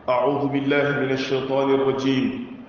أعوذ بالله من الشيطان الرجيم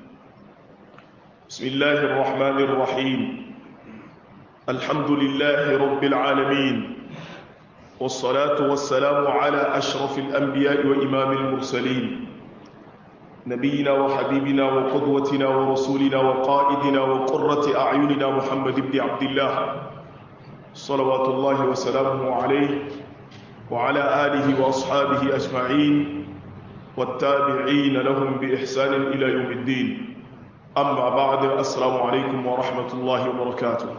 بسم الله الرحمن الرحيم الحمد لله رب العالمين والصلاة والسلام على أشرف الأنبياء وإمام المرسلين نبينا وحبيبنا وقدوتنا ورسولنا وقائدنا وقرة أعيننا محمد بن عبد الله صلوات الله وسلامه عليه وعلى آله وأصحابه أجمعين والتابعين لهم بإحسان إلى يوم الدين أما بعد السلام عليكم ورحمة الله وبركاته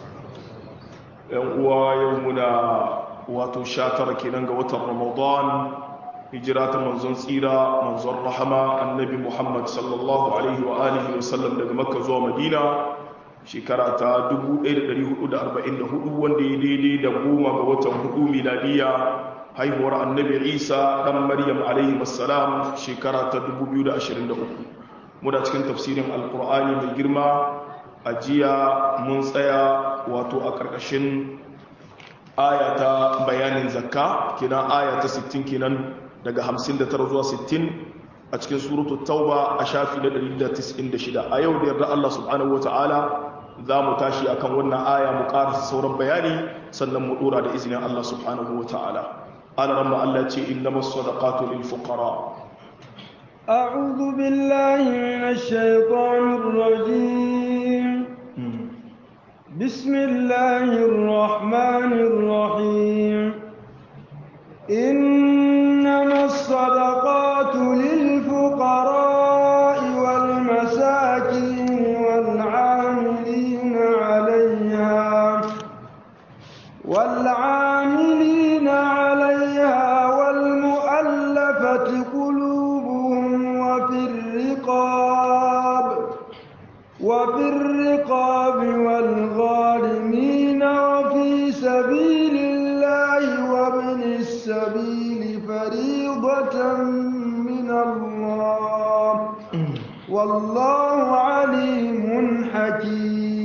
ويومنا وتشاتر كننغ وتر رمضان هجرات منزون سيرة منزون رحمة النبي محمد صلى الله عليه وآله وسلم daga Makka zuwa Madina shekara ta 1444 wanda ya daidai da goma ga watan hudu miladiya haihuwar annabi isa ɗan maryam alaihi wassalam shekara ta 2023 muna cikin tafsirin alkur'ani mai girma a jiya mun tsaya wato a ƙarƙashin aya ta bayanin zakka kenan aya ta 60 kenan daga 59 zuwa 60 a cikin suratu tauba a shafi na 196 a yau da yarda Allah subhanahu wata'ala za mu tashi akan wannan aya mu karasa sauran bayani sannan mu dora da izinin Allah subhanahu wata'ala ana ramma Allah ce innamas sadaqatu lil fuqara أعوذ بالله من الشيطان الرجيم بسم الله الرحمن الرحيم إنما الصدقات للفقراء والمساكين والعاملين عليها والعاملين عليها والمؤلفة قلوبهم وفي الرقاب وفي الرقاب والغارمين وفي سبيل الله وابن السبيل فريضة من الله والله عليم حكيم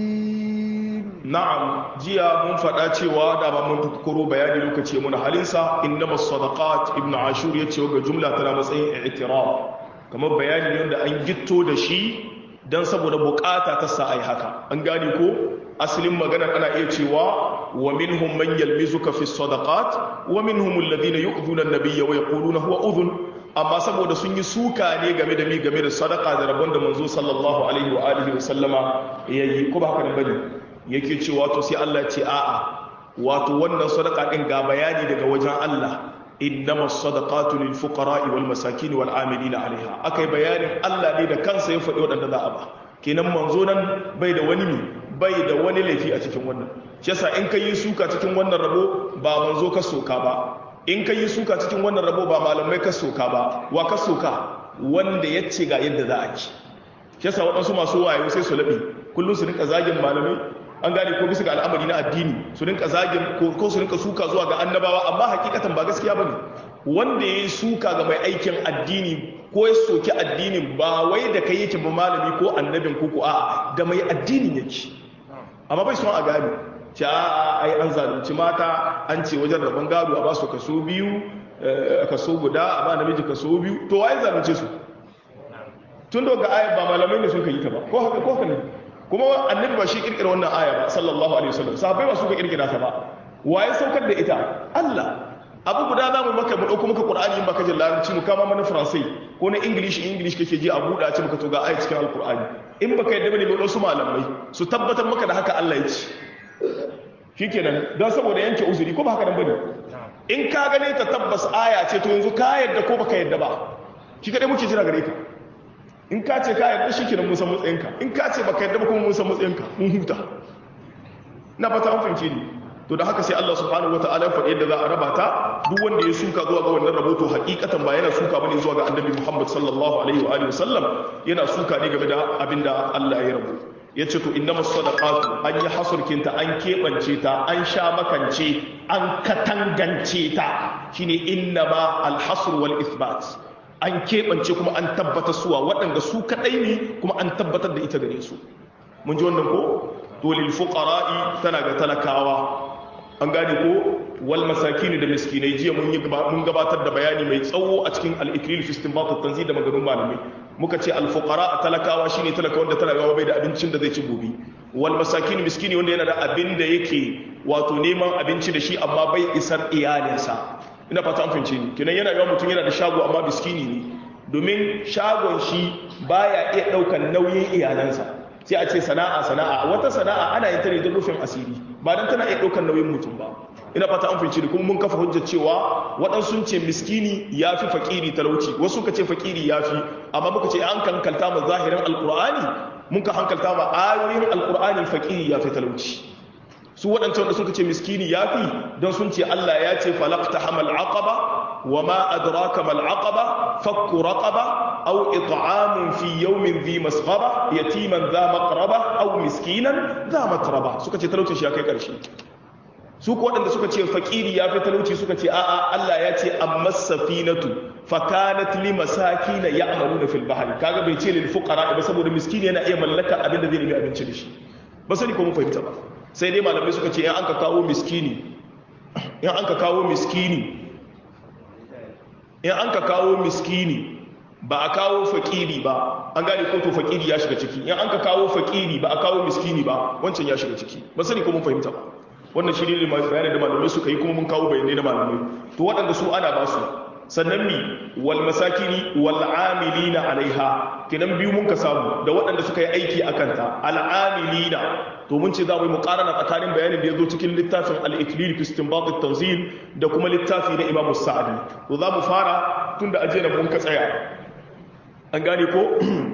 na'am jiya mun faɗa cewa da ba mun tukuro bayani lokaci mun halinsa innamas sadaqat ibnu ashur yace ga jumla tana matsayin i'tiraf kamar bayani ne wanda an gitto da shi dan saboda bukata ta sa ai haka an gane ko asalin maganar ana iya cewa wa minhum man yalmizuka fi sadaqat wa minhum alladhina yu'dhuna an-nabiyya wa yaquluna huwa udhun amma saboda sun yi suka ne game da mi game da sadaka da rabon da manzo sallallahu alaihi wa alihi wa sallama yayi ko ba haka ne bane yake cewa to sai Allah ya ce a'a wato wannan sadaka din ga bayani daga wajen Allah innamas sadaqatu lil fuqara'i wal masakin wal amilina alaiha akai bayanin Allah ne da kansa ya faɗi wadanda za a ba kenan manzo nan bai da wani mi bai da wani laifi a cikin wannan shi yasa in kai suka cikin wannan rabo ba manzo ka soka ba in kai suka cikin wannan rabo ba malamai ka soka ba wa ka soka wanda ya ce ga yadda za a ci shi yasa waɗansu masu wayo sai su laɓe kullum su rinka zagin malamai an gane ko bisa ga al'amari na addini su rinka zagin ko su rinka suka zuwa ga annabawa amma hakikatan ba gaskiya bane wanda ya yi suka ga mai aikin addini ko ya soki addinin ba wai da kai yake ba malami ko annabin ko ko a da mai addinin yake amma bai son a gane ce a ai an zalunci mata an ce wajen rabon gado a ba su kaso biyu kaso guda a ba namiji kaso biyu to waye zalunce su tun daga ayat ba malamai ne suka yi ta ba ko haka ko haka ne kuma annabi ba shi kirkira wannan aya ba sallallahu alaihi wasallam sahabbai ba suka kirkira ta ba waye saukar da ita Allah abu guda zamu maka mu dauko maka Qur'ani in baka jin larabci mu kama mana Faransai ko na English English kake ji a buɗa ce maka to ga aya cikin Al-Qur'ani in baka yadda bane mu su malamai su tabbatar maka da haka Allah ya ce shikenan dan saboda yanke uzuri ko ba haka nan bane in ka gane ta tabbas aya ce to yanzu ka yadda ko baka yadda ba shi kadai muke jira gare ka in ka ce ka yarda shi kenan mun san matsayinka in ka ce baka yarda ba kuma mun san matsayinka mun huta na fata an fahimce ni to da haka sai Allah subhanahu wataala ya faɗi yadda za a raba ta duk wanda ya suka zuwa ga wannan raboto hakikatan ba yana suka bane zuwa ga Annabi Muhammad sallallahu alaihi wa alihi wasallam yana suka ne game da abinda Allah ya rabu yace to innamas sadaqatu an yi hasurkinta an kebance ta an sha makance an katangance ta shine innama alhasr wal ithbat an keɓance kuma an tabbatar suwa waɗanda su kaɗai ne kuma an tabbatar da ita gare su mun ji wannan ko dolil fuqara'i tana ga talakawa an gane ko wal masakin da miskinai jiya mun yi mun gabatar da bayani mai tsawo a cikin al-iklil fi istinbat at-tanzil da maganun malamai muka ce al-fuqara talakawa shine talaka wanda talakawa bai da abincin da zai ci gobe wal masakin miskini wanda yana da abin da yake wato neman abinci da shi amma bai isar iyalinsa ina fata an fahimce ni kenan yana yawan mutum yana da shago amma miskini ne domin shagon shi baya iya daukan nauyin iyalansa sai a ce sana'a sana'a wata sana'a ana yin ta ne don rufin asiri ba dan tana iya daukan nauyin mutum ba ina fata an fahimci da kuma mun kafa hujjar cewa waɗansu sun ce miskini ya fi fakiri talauci wasu ka ce fakiri ya fi amma muka ce an kankalta ma zahirin alkur'ani mun ka hankalta ma ayoyin alkur'ani fakiri ya fi talauci su waɗancan da suka ce miskini ya fi don sun ce Allah ya ce falakta hamal aqaba wa ma adraka mal aqaba fakku raqaba aw it'amun fi yawmin dhi masghaba yatiman dha maqraba aw miskinan dha matraba suka ce talaucin shi ya kai ƙarshe su ko waɗanda suka ce fakiri ya fi talauci suka ce a'a Allah ya ce amma safinatu fakanat li masakina ya'maluna fil bahri kaga bai ce lil fuqara ba saboda miskini yana iya mallaka abin da zai nemi abinci da shi ba sani ko mun fahimta ba sai dai malamai suka ce in an ka kawo miskini in an ka kawo miskini in an ka kawo miskini ba a kawo fakiri ba an gane ko to fakiri ya shiga ciki in an ka kawo fakiri ba a kawo miskini ba wancan ya shiga ciki ba sani ko mun fahimta ba wannan shi ne bayanin da malamai suka yi kuma mun kawo bayanai na malamai to waɗanda su ana ba su sannan mi wal masakini wal amilina alaiha kenan biyu mun ka samu da waɗanda suka yi aiki a kanta al amilina to mun ce za mu yi muqarana tsakanin bayanin da ya zo cikin littafin al iklil fi istinbat at tanzil da kuma littafi na imam sa'di to za mu fara tunda aje na mun ka tsaya an gane ko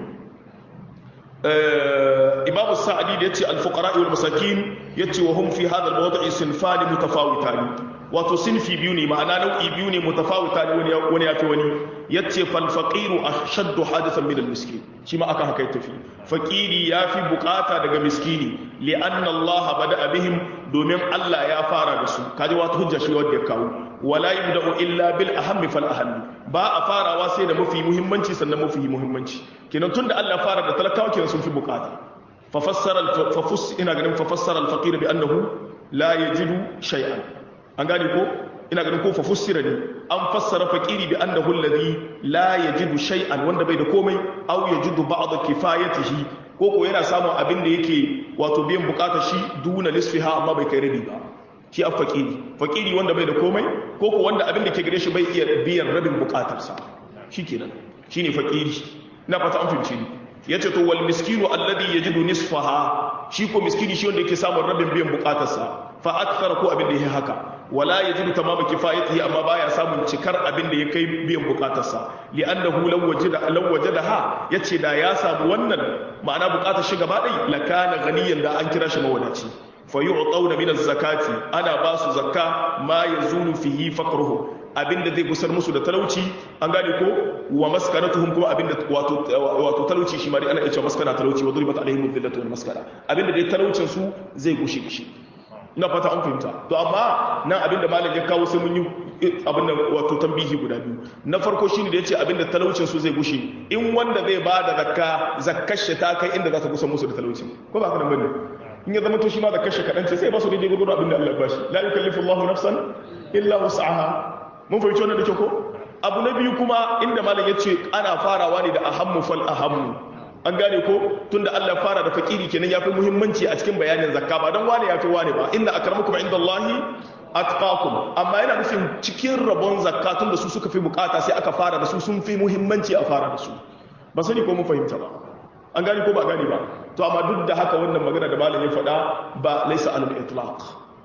imamu sa'adi da yace al-fuqara wal masakin yace wa hum fi hadha al-mawdi'i sinfani mutafawitani wato sinfi biyu ne ma'ana nau'i biyu ne mutafawitani wani wani yafi wani yace fal faqiru ashaddu hadathan min al-miskin shi ma aka haka tafi faqiri yafi bukata daga miskini li anna Allah bada'a bihim domin Allah ya fara da su kaji wata hujja shi wanda ya kawo wala yubda'u illa bil ahammi fal ahammi ba a farawa sai da mafi muhimmanci sannan mafi muhimmanci kenan tunda Allah fara da talakawa kenan sun fi bukata fa fassara fa fus ina ganin fa fassara al faqir bi annahu la yajidu shay'an an gane ko ina ganin ko fa fussira ne an fassara faqiri bi annahu alladhi la yajidu shay'an wanda bai da komai aw yajidu ba'd kifayatihi ko ko yana samun abin da yake wato biyan bukatar shi duna lisfiha amma bai kai rabi ba shi a fakiri fakiri wanda bai da komai ko ko wanda abin da ke gare shi bai iya biyan rabin bukatarsa shi kenan shi ne fakiri na fata an fahimci ni ya ce to wal miskinu alladhi yajidu nisfaha shi ko miskini shi wanda yake samun rabin biyan bukatarsa fa akthara ko abin da yake haka wala yajidu tamama kifayatihi amma baya samun cikar abin da ya kai biyan bukatarsa li'annahu law wajada law wajadaha yace da ya samu wannan ma'ana bukatar shi gaba dai lakana ganiyan da an kira shi mawadaci fayu'tawna min az-zakati ana ba su zakka ma yazulu fihi faqruhu abinda zai gusar musu da talauci an gane ko wa maskanatuhum kuma abinda wato wato talauci shi ma dai ana cewa maskana talauci wa duribat alaihim dhillatu wal maskana abinda dai talaucin su zai gushe shi ina fata an fahimta to amma nan abinda malam ya kawo sai mun yi abin da wato tambihi guda biyu na farko shine da yace abinda talaucin su zai gushe in wanda zai ba da zakka zakkar shi ta kai inda za ta gusa musu da talauci ko ba ka nan bane in ya zama to shi ma da kashe kaɗan ce sai ba su daidai gurgudu abin da Allah ba shi la yukallifu Allahu nafsan illa wus'aha mun fahimci wannan da ke ko abu na biyu kuma inda malam ya ce ana farawa ne da ahammu fal ahammu an gane ko tunda Allah fara da fakiri kenan yafi muhimmanci a cikin bayanin zakka ba dan wane yafi wane ba inna akramakum indallahi atqakum amma yana nufin cikin rabon zakka tunda su suka fi bukata sai aka fara da su sun fi muhimmanci a fara da su ba sani ko mun fahimta ba an gani ko ba gani ba to amma duk da haka wannan magana da malam ya faɗa ba laisa alal itlaq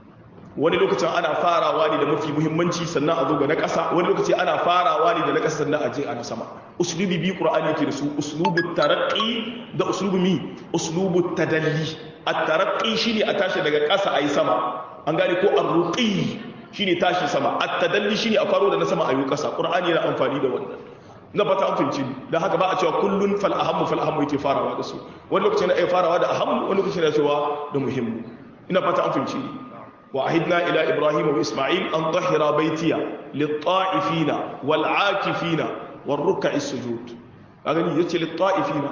wani lokacin ana farawa ne da mafi muhimmanci sannan a zo ga na ƙasa wani lokaci ana farawa ne da na ƙasa sannan a je a na sama uslubi bi qur'ani yake da su uslubu taraqqi da uslubu mi uslubu tadalli at-taraqqi shine a tashi daga ƙasa ayi sama an gane ko ar-ruqi shine tashi sama at-tadalli shine a faro da na sama ayi ƙasa qur'ani yana amfani da wannan na fata an fahimci da haka ba a cewa kullun fal ahammu fal ahammu yake farawa da su wani lokaci na iya farawa da ahammu wani lokaci na cewa da muhimmu ina fata an fahimci wa ahidna ila ibrahim wa isma'il an tahira baitiya lit-ta'ifina wal-'akifina war-ruk'i sujud a gani yace lit-ta'ifina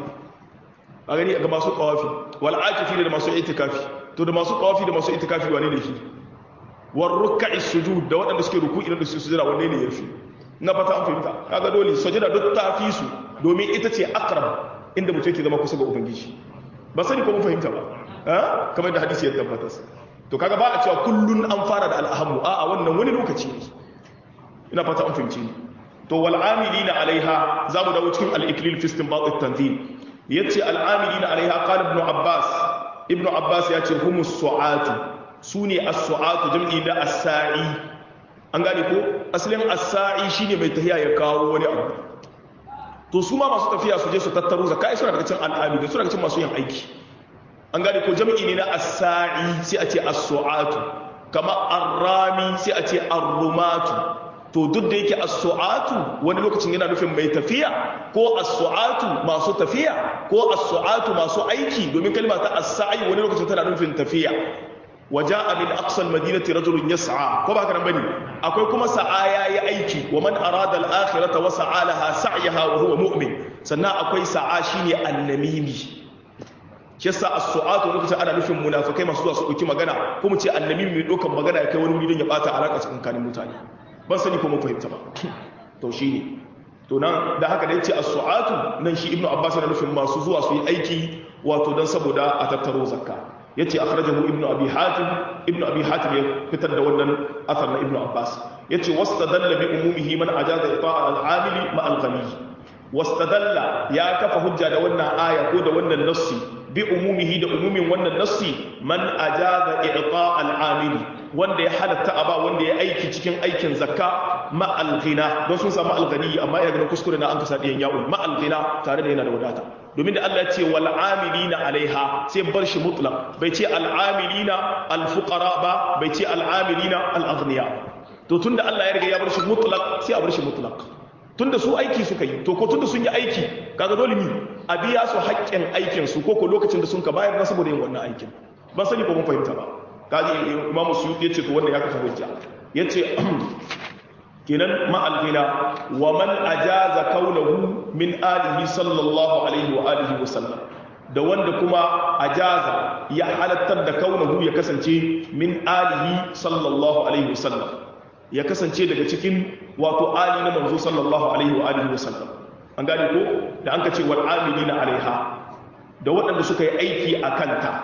a gani ga masu tawafi wal-'akifina da masu itikafi to da masu tawafi da masu itikafi wane ne shi war ruk'i sujud da waɗanda suke ruku'i da su sujada wanne ne yafi na fata an fahimta kaga dole sujada duk ta fi su domin ita ce aqrab inda mutum yake zama kusa ga ubangiji ba sani ko mun fahimta ba ha kamar da hadisi ya tabbata to kaga ba a cewa kullun an fara da al'ahammu a a wannan wani lokaci ne ina fata an fahimci to wal amilina alaiha za mu dawo cikin al-iklil fi istinbat at-tanzil yace al amilina alaiha qala ibn abbas ibn abbas yace humus su'atu sune as-su'atu jam'i da as-sa'i an gane ko asalin as-sa'i shine mai tahiya ya kawo wani abu to su ma masu tafiya su je su tattaro zakai suna daga cikin al'amili suna daga cikin masu yin aiki an gane ko jam'i ne na as-sa'i sai a ce as-su'atu kama ar-rami sai a ce ar-rumatu to duk da yake as-su'atu wani lokacin yana nufin mai tafiya ko as-su'atu masu tafiya ko as-su'atu masu aiki domin kalma ta as-sa'i wani lokacin tana nufin tafiya waja'a min aqsal madinati rajulun yas'a ko ba haka nan bane akwai kuma sa'a yayi aiki wa man arada al-akhirata wa sa'a laha sa'yaha wa huwa mu'min sannan akwai sa'a shine annamimi shi yasa as-su'atu lokacin ana nufin munafikai masu zuwa su dauki magana ko mu ce annamimi mai dokan magana ya kai wani wuri don ya bata alaka tsakanin mutane ban sani ko mun fahimta ba to shine to nan da haka da yace as-su'atu nan shi ibnu abbas yana nufin masu zuwa su yi aiki wato dan saboda a tattaro zakka yace akhrajahu ibnu abi hatim ibnu abi hatim ya fitar da wannan athar na ibnu abbas yace wastadalla bi umumihi man ajaza ita'a al-amili ma al-ghani wastadalla ya kafa hujja da wannan aya ko da wannan nassi bi umumihi da umumin wannan nassi man ajaza i'ta' al-amili wanda ya halatta aba wanda ya aiki cikin aikin zakka ma al-ghina don sun samu al-ghani amma ya gina kuskure na an kasa diyan ya'un ma al-ghina tare da yana da wadata domin da Allah ya ce wal amilina alaiha sai bar shi mutlaq bai ce al amilina al fuqara ba bai ce al amilina al aghniya to tunda Allah ya riga ya bar shi mutlaq sai a bar shi mutlaq tunda su aiki suka yi to ko tunda sun yi aiki kaga dole mi a biya su haƙƙin aikin su ko ko lokacin da sun ka bayar na saboda yin wannan aikin ban sani ko mun fahimta ba kaji Imam Suyuti yace to wannan ya kafa hujja yace kenan ma'algina wa man ajaza kaunahu min alihi sallallahu alaihi wa alihi wa sallam da wanda kuma ajaza ya halattar da kaunahu ya kasance min alihi sallallahu alaihi wa sallam ya kasance daga cikin wato ali na manzo sallallahu alaihi wa alihi wa sallam an gane ko da an ka ce wal amilina alaiha da waɗanda suka yi aiki a kanta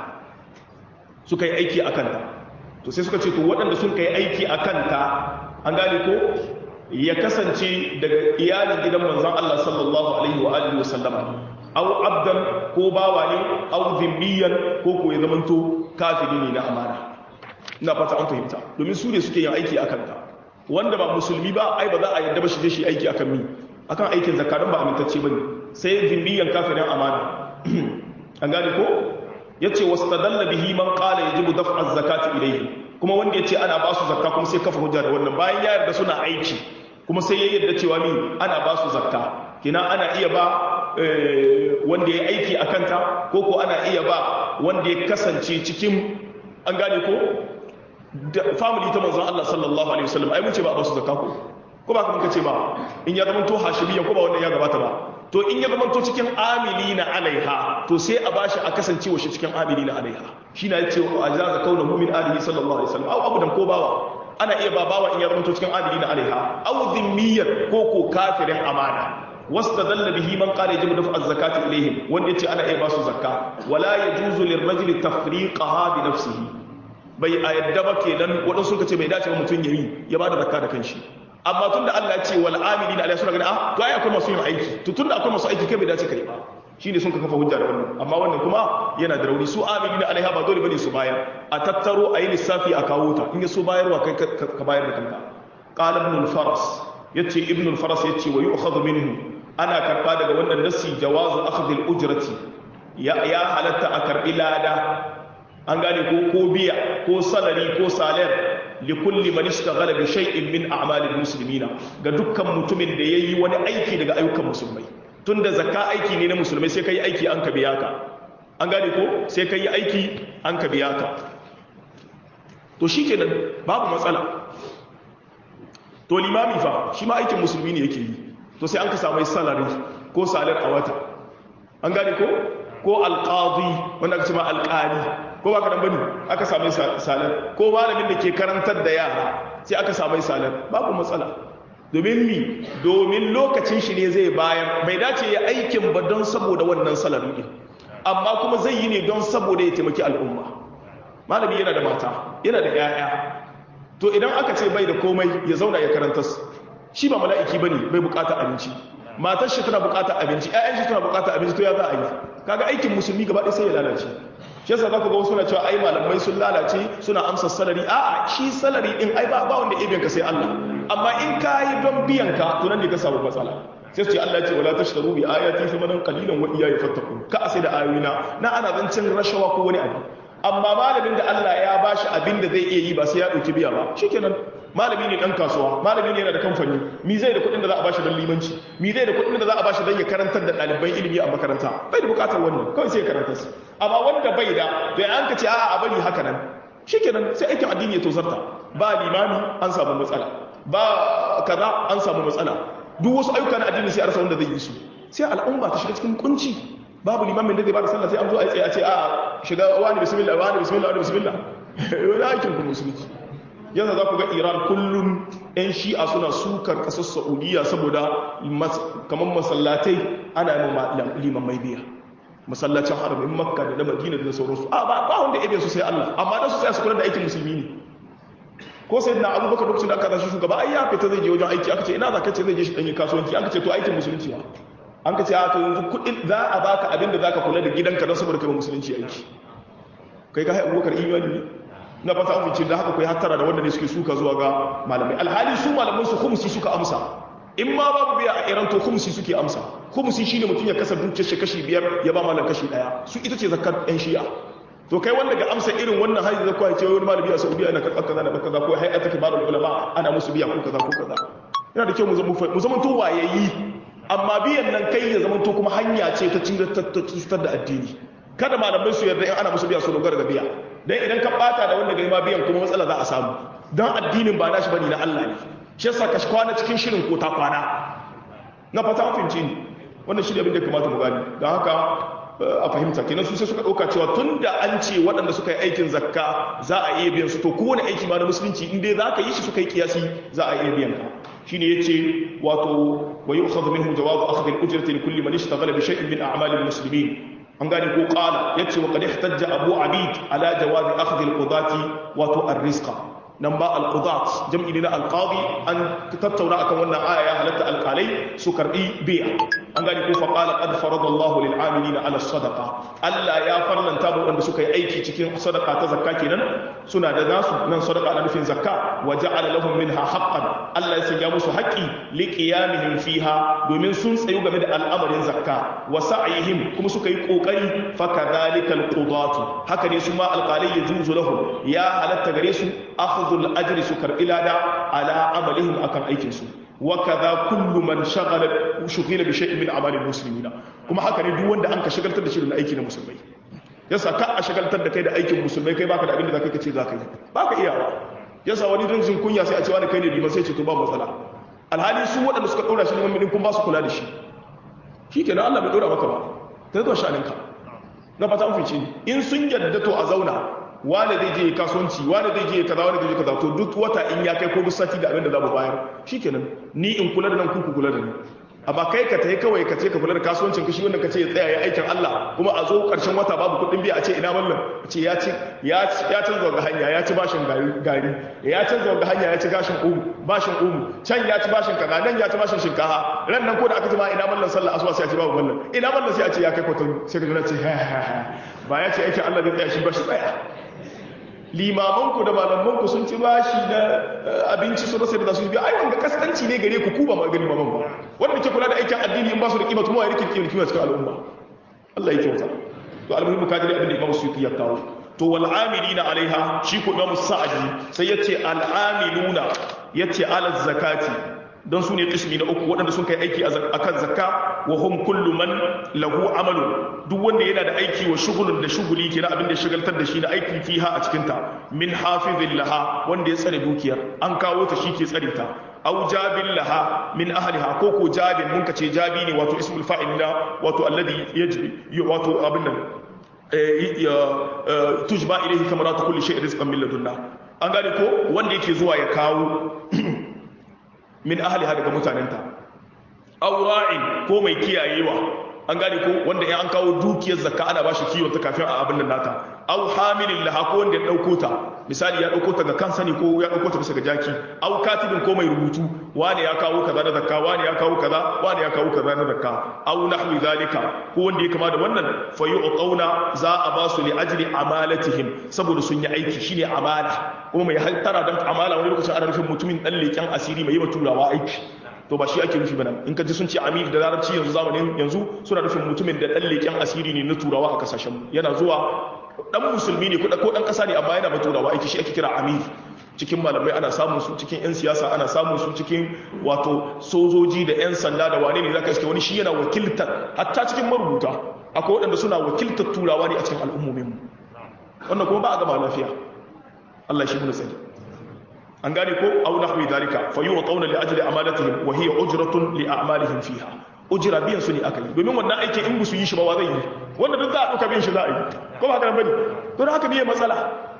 suka yi aiki a kanta to sai suka ce to waɗanda sun kai aiki a kanta an gane ko ya kasance daga iyalin gidan manzon Allah sallallahu alaihi wa alihi wasallama aw abdan ko bawa ne aw zimmiyan ko ko ya zamanto kafiri ne na amana ina fata an fahimta domin su ne suke yin aiki akan ta wanda ba musulmi ba ai ba za a yadda ba shi shi aiki akan mi akan aikin zakka don ba amintacce bane sai zimmiyan kafirin amana an gane ko yace wastadalla bihi man qala yajibu daf'a az-zakati ilayhi kuma wanda yace ana ba su zakka kuma sai kafa hujja da wannan bayan ya yarda suna aiki kuma sai ya yarda cewa mi ana ba su zakka kina ana iya ba wanda ya aiki a kanta ko ko ana iya ba wanda ya kasance cikin an gane ko family ta manzon Allah sallallahu alaihi wasallam ai mun ce ba a ba su zakka ko ko ba kuma kace ba in ya zama to hashimiyya ko ba wannan ya gabata ba to in ya zama to cikin amilina alaiha to sai a bashi a kasance wa shi cikin amilina alaiha shi na yace wa ajaza kauna mu'min alihi sallallahu alaihi wasallam au abudan ko bawa ana iya ba bawa in ya zama to cikin amilina alaiha au dhimmiyyar ko ko kafirin amana wastadalla bihi man qala yajibu dafa az-zakati ilaihim wanda yace ana iya ba su zakka wala yajuzu lirrajuli tafriqaha bi nafsihi bai a yadda ba kenan wadansu suka ce bai dace ba mutun yayi ya bada zakka da kanshi amma tun da Allah ya ce wal amilina alayhi suna gani ah to ai akwai masu yin aiki to tun da akwai masu aiki kai bai dace kai ba shine sun ka kafa hujja da wannan amma wannan kuma yana da rauni su amilina alaiha ba dole bane su bayar a tattaro a yi lissafi a kawo ta in ya so bayarwa kai ka bayar da kanka qala ibn al-faras yace ibn al-faras yace wa yu'khadhu minhu ana karba daga wannan nasi jawazu akhdh al-ujrati ya ya halatta a karbi lada an gane ko ko biya ko salari ko salar likulli man ishtaghala bi shay'in min a'malil muslimina ga dukkan mutumin da yayi wani aiki daga ayyukan musulmai tunda zakka aiki ne na musulmai sai kai aiki an ka biya ka an gane ko sai kai aiki an ka biya ka to shikenan babu matsala to limami fa shi ma aikin musulmi ne yake yi to sai an ka samu salari ko salar a wata an gane ko ko alqadi wanda aka ce ma alqali ko ko ba ka dan bane aka samu salar ko malamin da ke karantar da yara sai aka samu salar babu matsala domin mi domin lokacin shi ne zai bayan bai dace ya aikin ba don saboda wannan salar din amma kuma zai yi ne don saboda ya taimaki al'umma malami yana da mata yana da 'ya'ya to idan aka ce bai da komai ya zauna ya karanta shi ba mala'iki bane bai bukata abinci matar shi tana bukata abinci ƴaƴan shi tana bukata abinci to ya za a yi kaga aikin musulmi gaba ɗaya sai ya lalace shi yasa za ku ga wasu na cewa ai malamai sun lalace suna amsa salari a'a shi salari din ai ba ba wanda ibe ka sai Allah amma in ka yi don biyan ka to nan ne ka samu matsala sai su ce Allah ce wala tashtaru bi ayati thamanan qalilan wa iyaya fattaqun ka sai da ayoyina na ana zancin rashawa ko wani abu amma malamin da Allah ya bashi abin da zai iya yi ba sai ya dauki biya ba shikenan malami ne dan kasuwa malami ne yana da kamfani mi zai da kuɗin da za a bashi don limanci mi zai da kuɗin da za a bashi don ya karantar da ɗaliban ilimi a makaranta bai da bukatar wannan kawai sai ya karanta su amma wanda bai da to ya an ka ce a'a a bari haka nan shikenan sai aikin addini ya tozarta ba limami an samu matsala ba kaza an samu matsala duk wasu ayyuka na addini sai a rasa wanda zai yi su sai al'umma ta shiga cikin kunci babu limamin da zai ba da sallah sai an zo a tsaye a ce a shiga wani bismillah wani bismillah wani bismillah wani aikin ku musulunci yanzu za ku ga iran kullum 'yan shi'a suna sukar kasar saudiya saboda kamar masallatai ana yi liman mai biya masallacin haramin makka da na madina da sauransu a ba ba wanda ibe su sai allah amma da su sai su kula da aikin musulmi ne ko sai na abubakar lokacin da aka zashi shugaba ai ya fita zai je wajen aiki aka ce ina za ka ce zai je shi ɗanyi kasuwanci aka ce to aikin musulunci ba an ka ce a to yanzu kuɗin za a baka abin da za ka kula da gidanka don saboda kai musulunci aiki kai ka hai abubakar imani ne na fata amince da haka kai hattara da wanda ne suke suka zuwa ga malamai alhali su malaman su khumsi suka amsa in ma babu biya a iran to khumsi suke amsa khumsi shine mutum ya kasa dukiyar shi kashi biyar ya ba malam kashi daya su ita ce zakat yan shi'a to kai wanda ga amsa irin wannan hajji zakwa ya ce wani malami a saudiya yana karɓar kaza da kaza ko hay'atu kibarul ulama ana musu biya ko kaza ko kaza yana da kyau mu zama mu zama to wayayi amma biyan nan kai ya zama to kuma hanya ce ta cutar da addini kada malamai su yarda in ana musu biya su dogara ga biya dan idan ka bata da wanda gari ma biyan kuma matsala za a samu dan addinin ba nashi bane na Allah ne shi yasa ka kwana cikin shirin ko ta kwana na fata an fince ni wannan shi ne abin da kamata mu gani dan haka a fahimta kenan su sai suka dauka cewa tunda an ce waɗanda suka yi aikin zakka za a iya biyan su to kowane aiki ma na musulunci in dai za ka yi shi suka yi kiyasi za a iya biyan ka shine yace wato wa yu'khadhu minhu jawabu akhdhi al-ujrati li kulli man ishtaghala bi shay'in min a'mal al-muslimin an gane ko qala yace wa qad ihtajja abu abid ala jawabi akhdhi al-qudati wato ar-rizqa nan ba al-qudat jam'i ne na al-qadi an tattauna akan wannan aya ya halatta alqalai su karbi biya an gane ko fa qala qad farada Allah lil amilina ala sadaqa Allah ya farlanta mu wanda suka yi aiki cikin sadaqa ta zakka kenan suna da nasu nan sadaqa na nufin zakka wa ja'ala lahum minha haqqan Allah ya sanya musu haƙƙi li qiyamihim fiha domin sun tsayu game da al'amarin zakka wa sa'yihim kuma suka yi kokari fa kadhalika al-qudatu haka ne su ma alqalai yajuzu lahum ya halatta gare su akhdhul ajri su karbi lada ala amalihim akan aikin su وكذا كل من شغل شغل بشيء من اعمال المسلمين kuma haka ne duk wanda an ka shagaltar da shi da aiki na musulmai yasa ka a shagaltar da kai da aikin musulmai kai baka da abin da zaka kace zaka yi baka iyawa yasa wani dan jin kunya sai a ce wani kai ne liman sai ce to ba matsala alhali su waɗanda suka dora shi liman kun ba su kula da shi shikenan Allah bai dora maka ba kai zo shaninka na fata an fice in sun yadda to a zauna wane zai je kasuwanci wane zai je kaza wane zai je kaza to duk wata in ya kai ko duk sati da abin da za mu bayar shikenan ni in kula da nan ku ku kula da ni amma kai ka tayi kawai ka ce ka kula da kasuwancin ka shi wanda ka ce ya tsaya ya aikin Allah kuma a zo karshen wata babu kuɗin biya a ce ina mallam a ce ya ci ya ya canza ga hanya ya ci bashin gari gari ya canza ga hanya ya ci gashin umu bashin umu can ya ci bashin kaza nan ya ci bashin shinkafa ran nan ko da aka ji ma ina mallam sallah asuba sai a ce babu mallam ina mallam sai a ce ya kai kwatan sai ka ji ce ha ha ha ba ya ce aikin Allah zai tsaya shi ba shi tsaya limamanku da malamanku sun ci bashi na abinci su rasa da za su biya ai wanda kaskanci ne gare ku ku ba magani limaman ba wanda ke kula da aikin addini in ba su da kima kuma ya rike kima kima cikin al'umma Allah ya kyauta to almuhimmu ka dai abin da Imam Suyuti ya kawo to wal amilina alaiha shi ko Imam Sa'di sai yace al amiluna yace ala zakati don su ne ƙismi na uku waɗanda sun kai aiki a kan zakka wa hum kullu man lahu amalu duk wanda yana da aiki wa shugulun da shuguli ke na abin da shagaltar da shi na aiki fiha a cikinta min hafizin laha wanda ya tsare dukiyar an kawo ta shi ke tsare ta au jabin laha min ahliha ko ko jabin mun ce jabi ne wato ismul fa'il na wato alladhi yajbi wato abin nan tujba ilaihi kamaratu kulli shay'in rizqan min ladunna an gane ko wanda yake zuwa ya kawo min ahliha daga mutanenta aw ra'in ko mai kiyayewa an gane ko wanda ya an kawo dukiyar zakka ana bashi kiwon ta kafin a abin nan nata aw hamilin laha ko wanda ya dauko ta misali ya dauko ta ga kansa ne ko ya dauko ta bisa ga jaki aw katibin ko mai rubutu wani ya kawo kaza na zakka wani ya kawo kaza wani ya kawo kaza na zakka aw nahwi zalika ko wanda ya kama da wannan fa yu'tauna za a ba su li ajli amalatihim saboda sun yi aiki shine amala kuma mai haltara dan amala wani lokacin ana nufin mutumin dan leken asiri mai yi turawa aiki to ba shi ake nufi ba nan in ka ji sun ce amir da larabci yanzu zamanin yanzu suna nufin mutumin da dan leken asiri ne na turawa a kasashen yana zuwa dan musulmi ne ko dan kasa ne amma yana ba turawa aiki shi ake kira amir cikin malamai ana samun su cikin yan siyasa ana samun su cikin wato sojoji da yan sanda da wane ne zaka iske wani shi yana wakiltar hatta cikin marubuta akwai waɗanda suna wakiltar turawa ne a cikin al'ummomin mu wannan kuma ba a gama lafiya Allah shi mun sani an gane ko aw nahwi dalika fa yu'tawna li ajli amalatihim wa hiya ujratun li a'malihim fiha ujra biyan su ne aka yi domin wannan aikin in su yi shi ba wa zai yi wanda duk za a duka biyan shi za a yi ko ba haka bane to da haka biye matsala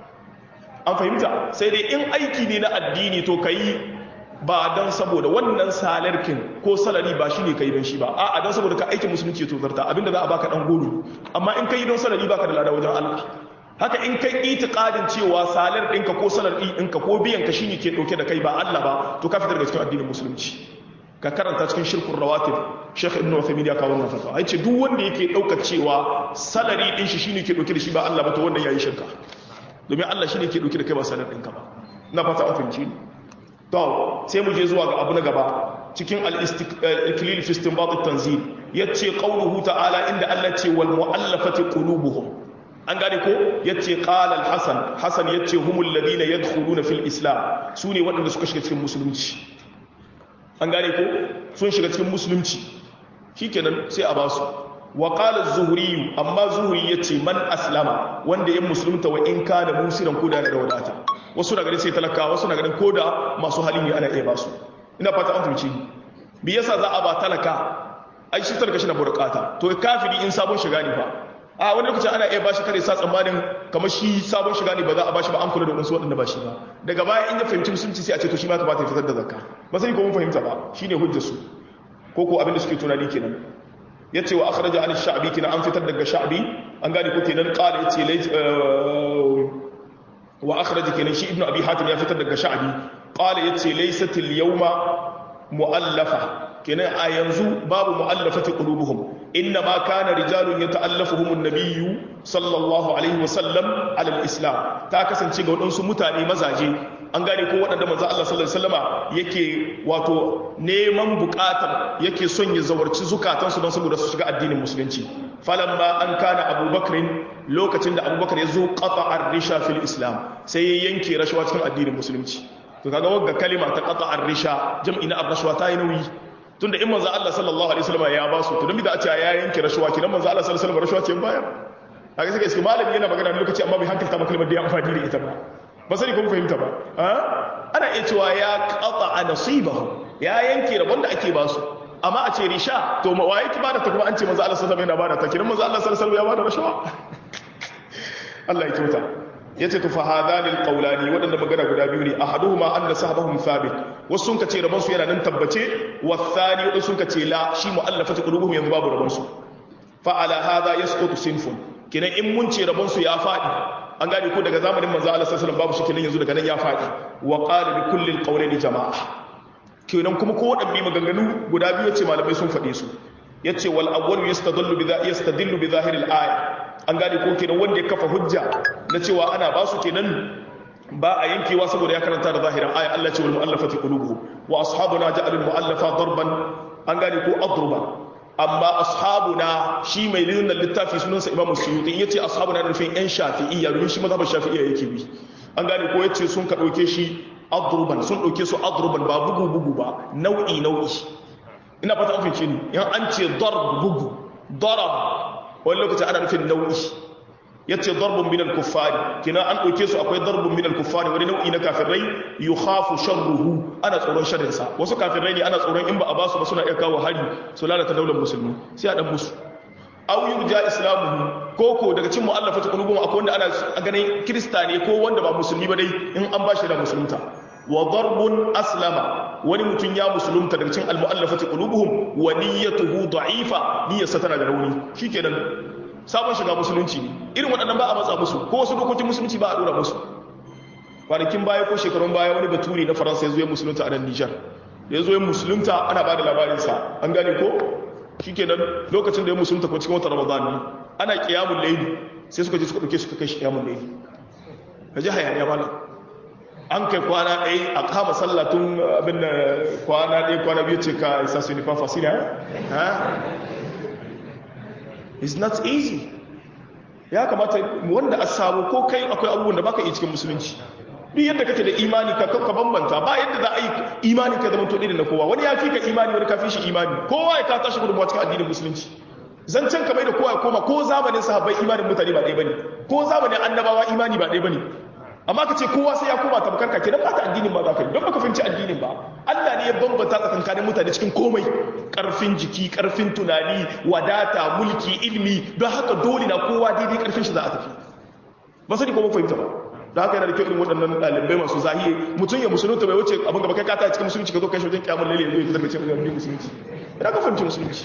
an fahimta sai dai in aiki ne na addini to kai ba dan saboda wannan salarkin ko salari ba shine kai don shi ba a'a dan saboda ka aikin musulunci to zarta abinda za a baka dan goro amma in kai don salari baka da lada wajen Allah haka in kai itiqadin cewa salar ɗinka ko salar ɗinka ko biyan ka shine ke ɗauke da kai ba Allah ba to ka fitar daga cikin addinin musulunci ka karanta cikin shirkun rawatib Sheikh Ibn Uthaymeen ya kawo wannan fatawa yace duk wanda yake ɗaukar cewa salari ɗin shi shine ke ɗauke da shi ba Allah ba to wanda yayi shirka domin Allah shine ke ɗauke da kai ba salar ɗinka ba na fata an fahimci to sai mu je zuwa ga abu na gaba cikin al-istiqlal fi istinbat at-tanzil yace qawluhu ta'ala inda Allah ce wal mu'allafati qulubuhum an gane ko yace qala al-hasan hasan yace humul ladina yadkhuluna fil islam sune waɗanda suka shiga cikin musulunci an gane ko sun shiga cikin musulunci shikenan sai a basu wa qala az-zuhri amma zuhri yace man aslama wanda ya musulunta wa in kana musiran koda da wadata wasu na ganin sai talaka wasu na ganin koda masu hali ne ana iya basu ina fata an fahimci bi yasa za a ba talaka ai shi talaka shi na burkata to kafiri in sabon shiga ne fa a wani lokacin ana iya bashi kare sa tsammanin kamar shi sabon shiga ne ba za a bashi ba an kula da wasu waɗanda ba shi ba daga baya in ya fahimci musulunci sai a ce to shi ma kamata ya fitar da zakka ba sai ko mun fahimta ba shine hujjar su ko ko abin da suke tunani kenan yace wa akhraja an sha'bi kina an fitar daga sha'bi an gane ko kenan qala yace lay wa akhraja kenan shi ibnu abi hatim ya fitar daga sha'bi qala yace laysat al yawma mu'allafa kenan a yanzu babu mu'allafati qulubuhum inna ma kana rijalun yata'allafuhum an-nabiyyu sallallahu alaihi wasallam ala al-islam ta kasance ga wadansu mutane mazaje an gane ko wadanda manzo Allah sallallahu alaihi wasallama yake wato neman bukatar yake son ya zawarci zukatan su don saboda su shiga addinin musulunci falamma an kana abubakar lokacin da abubakar ya zo qata ar-risha fil islam sai ya yanke rashawa cikin addinin musulunci to kaga wagga kalima ta qata ar-risha jam'i na ar-rashwa ta yi nauyi tunda in manzo Allah sallallahu alaihi wasallam ya ba su to dan bi da a ce ya yanke rashuwa kidan manzo Allah sallallahu alaihi wasallam rashuwa ce bayar kaga sai iske malami yana magana da lokaci amma bai hankalta maka kalmar da ya amfani da ita ba ba sai kun fahimta ba ana iya cewa ya qata nasibahu ya yanke rabon da ake ba su amma a ce risha to ma waye ki bada ta kuma an ce manzo Allah sallallahu alaihi wasallam yana bada ta kidan manzo Allah sallallahu alaihi wasallam ya bada rashuwa Allah ya kyauta yace to fa hadani alqawlani wadanda magana guda biyu ne ahaduhuma anna sahbahum thabit wasu sun kace rabon su yana nan tabbace wathani wasu sun kace la shi muallafati qulubuhum yanzu babu rabon su fa ala hadha yasqutu sinfun kinan in mun ce rabon su ya fadi an gane ko daga zamanin manzo Allah sallallahu alaihi wasallam babu shi kinan yanzu daga nan ya fadi wa qala bi kulli alqawlaini jama'a kinan kuma ko wadanne maganganu guda biyu ce malamai sun fade su yace wal awwal yastadillu bi yastadillu bi zahiril aya an gane ko kenan wanda ya kafa hujja na cewa ana ba su kenan ba a yankewa saboda ya karanta da zahirin aya Allah ce wal mu'allafati qulubuhum wa ashabuna ja'alul mu'allafa darban an gane ko adruban amma ashabuna shi mai lilin littafi sunansa imamu suyuti yace ashabuna da nufin yan shafi'iyya domin shi mazhabar shafi'iyya yake bi an gane ko yace sun ka dauke shi adruban sun dauke su adruban ba bugu bugu ba nau'i nau'i ina fata an fice ni yan an ce darb bugu darab wani lokaci ana nufin nau'i ya ce darbun minal kuffari kina an ɗauke su akwai darbun minal kuffari wani nau'i na kafirai yi hafu sharruhu ana tsoron sharinsa wasu kafirai ne ana tsoron in ba a basu ba suna iya kawo hari su lalata daular musulmi sai a ɗan musu aw yurja islamuhu ko ko daga cikin mu'allafatu qulubuhum akwai wanda ana ganin kirista ne ko wanda ba musulmi ba dai in an bashi da musulunta wa darbun aslama wani mutum ya musulunta daga cikin almu'allafati qulubuhum wa niyyatuhu da'ifa niyyarsa tana da rauni shikenan sabon shiga musulunci ne irin waɗannan ba a matsa musu ko wasu dokokin musulunci ba a dora musu kwanakin baya ko shekarun baya wani baturi na faransa ya zo ya musulunta a nan nijar da ya zo ya musulunta ana ba da labarinsa an gane ko shikenan lokacin da ya musulunta ko cikin wata ramadan ne ana kiyamun laili sai suka je suka ɗauke suka kai shi kiyamun laili ka ji hayaniya malam an kai kwana ɗaya a kama sallatun abin da kwana ɗaya kwana biyu ce ka isa su nufan fasina ha it's not easy ya kamata wanda a samu ko kai akwai abubuwan da baka iya cikin musulunci duk yadda kake da imani ka ka bambanta ba yadda za a yi imani ka zama to na kowa wani ya fi ka imani wani ka fi shi imani kowa ya ka tashi gudunmawa cikin addinin musulunci zancen ka bai da kowa ya koma ko zamanin sahabbai imanin mutane ba ɗaya bane ko zamanin annabawa imani ba ɗaya bane amma ka ce kowa sai ya koma tamkar ka kenan ba ta addinin ba za ka yi don baka fahimci addinin ba Allah ne ya bambanta tsakankanin mutane cikin komai karfin jiki karfin tunani wadata mulki ilmi don haka dole na kowa daidai karfin shi za a tafi ba sani ko mun fahimta ba da haka yana da kyau irin waɗannan ɗalibai masu zahiye mutum ya musulunta bai wuce abin gaba kai ka ta cikin musulunci ka zo kai shi wajen kyamun lalle ya zo ya fitar da cikin abin musulunci ina ka fahimci musulunci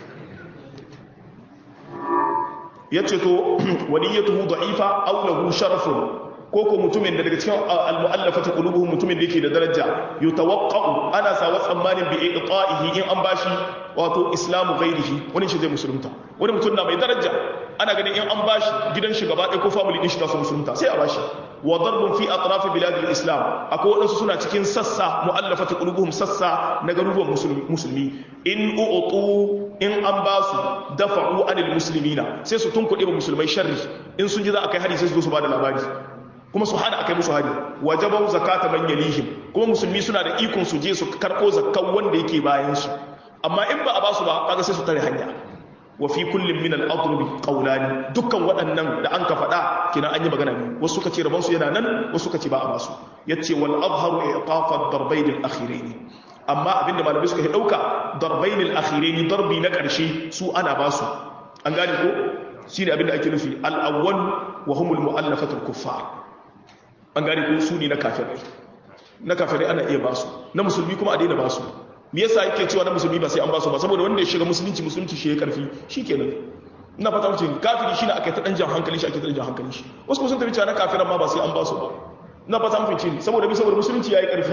ya ce to waliyyatuhu da'ifa aw lahu sharafun ko ko mutumin da daga cikin al-mu'allafati qulubuhum mutumin da yake da daraja yutawaqqa'u ana sa wa tsammanin bi iqta'ihi in an bashi wato islamu ghairihi wani shi zai musulunta wani mutum na mai daraja ana ganin in an bashi gidan shi gaba ɗaya ko family din shi ta su musulunta sai a bashi wa darbun fi atraf bilad al-islam akwai wadansu suna cikin sassa mu'allafati qulubuhum sassa na garuruwan musulmi in u'tu in an ba su dafa'u anil muslimina sai su tunkuɗe ba musulmai sharri in sun ji za a kai hari sai su zo su ba da labari kuma su hana akai musu hari wajabau zakata man yalihim kuma musulmi suna da ikon su je su karko zakkan wanda yake bayan su amma in ba a ba su ba kaga sai su tare hanya wa fi kullin min al-adrubi qawlani dukkan waɗannan da an ka faɗa kina an yi magana ne wasu suka ce rabon su yana nan wasu suka ce ba a ba su yace wal azharu iqafa ad-darbayn al-akhirayn amma abinda malamai suka yi dauka darbayn al-akhirayn darbi na karshe su ana ba su an gane ko shine abinda ake nufi al-awwal wa humul mu'allafatu al-kuffar an gane ko su ne na kafirai na kafirai ana iya basu na musulmi kuma a daina basu me yasa yake cewa na musulmi ba sai an basu ba saboda wanda ya shiga musulunci musulunci shi ya karfi shikenan ina fata mutum kafiri shine aka ta dan jan hankali shi ake ta dan jan hankali shi wasu kuma sun tafi cewa na kafiran ma ba sai an basu ba ina fata mutum saboda bi saboda musulunci yayi karfi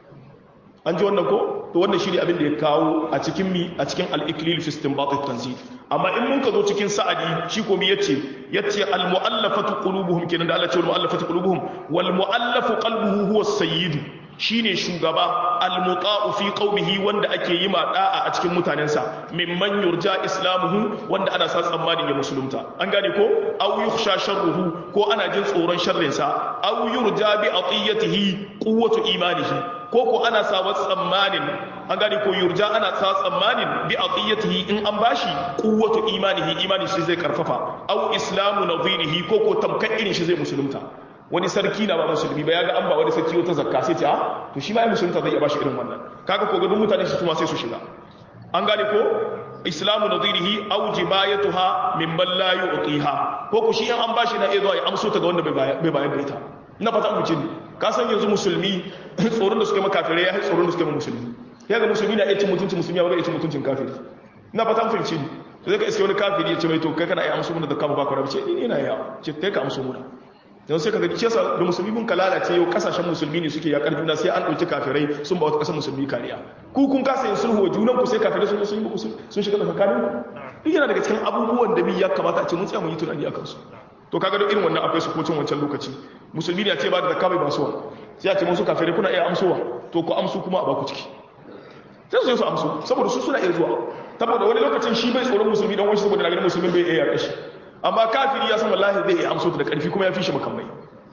an ji wannan ko to wannan shi ne abin da ya kawo a cikin mi a cikin al-iklil fi istinbat at-tanzil amma in mun ka zo cikin sa'adi shi ko mi yace yace al-mu'allafatu qulubuhum kenan da Allah ya ce al-mu'allafatu qulubuhum wal mu'allafu qalbuhu huwa as-sayyid shine shugaba al-muta'u fi qaumihi wanda ake yi ma da'a a cikin mutanensa mimman yurja islamuhu wanda ana sa tsammanin ya musulunta an gane ko aw yukhsha sharruhu ko ana jin tsoron sharrinsa aw yurja bi atiyatihi quwwatu imanihi ko ko ana sa wa tsammanin an gane ko yurja ana sa tsammanin bi atiyatihi in an bashi quwwatu imanihi imani shi zai karfafa aw islamu nadhirihi ko ko tamkan irin shi zai musulunta wani sarki na ba musulmi ba ya ga an ba wani sarki wata zakka sai ce a to shi ma ya musulunta zai iya bashi irin wannan kaga ko gadon mutane su kuma sai su shiga an gane ko islamu nadhirihi aw jibayatuha min man la yu'tiha ko ko shi an bashi na iya zuwa ya amso ta ga wanda bai bayar da ita na fata mu jini ka san yanzu musulmi tsoron da suka makafirai ya tsoron da suka ma musulmi ya ga musulmi na iya cin mutuncin musulmi ya ba cin mutuncin kafiri na fata mu fahimci to zai ka iske wani kafiri ya ce mai to kai kana iya amso mun da zakka ba ka rabu ce ni ina ya ce kai ka amso mun don sai ka ga cesa da musulmi mun ka lalace yau kasashen musulmi ne suke yakar juna sai an ɗauki kafirai sun ba wata ƙasar musulmi kariya ku kun kasa yin sulhu wa junan ku sai kafirai sun sun yi sun shiga tsakanin ku duk yana daga cikin abubuwan da bi ya kamata a ce mun tsaya mun yi tunani akan su to kaga duk irin wannan akwai su kocin wancan lokaci musulmi ne a ce ba da zakka bai basuwa sai a ce musu kafirai kuna iya amsowa to ku amsu kuma a baku ciki sai su yi su amsu saboda su suna iya zuwa saboda wani lokacin shi bai tsoron musulmi dan wani saboda na ganin musulmi bai iya yaƙa shi amma kafiri ya san wallahi zai iya amso da karfi kuma ya fi shi makamai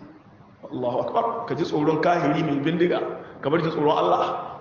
Allahu akbar ka ji tsoron kahiri mai bindiga kamar ji tsoron Allah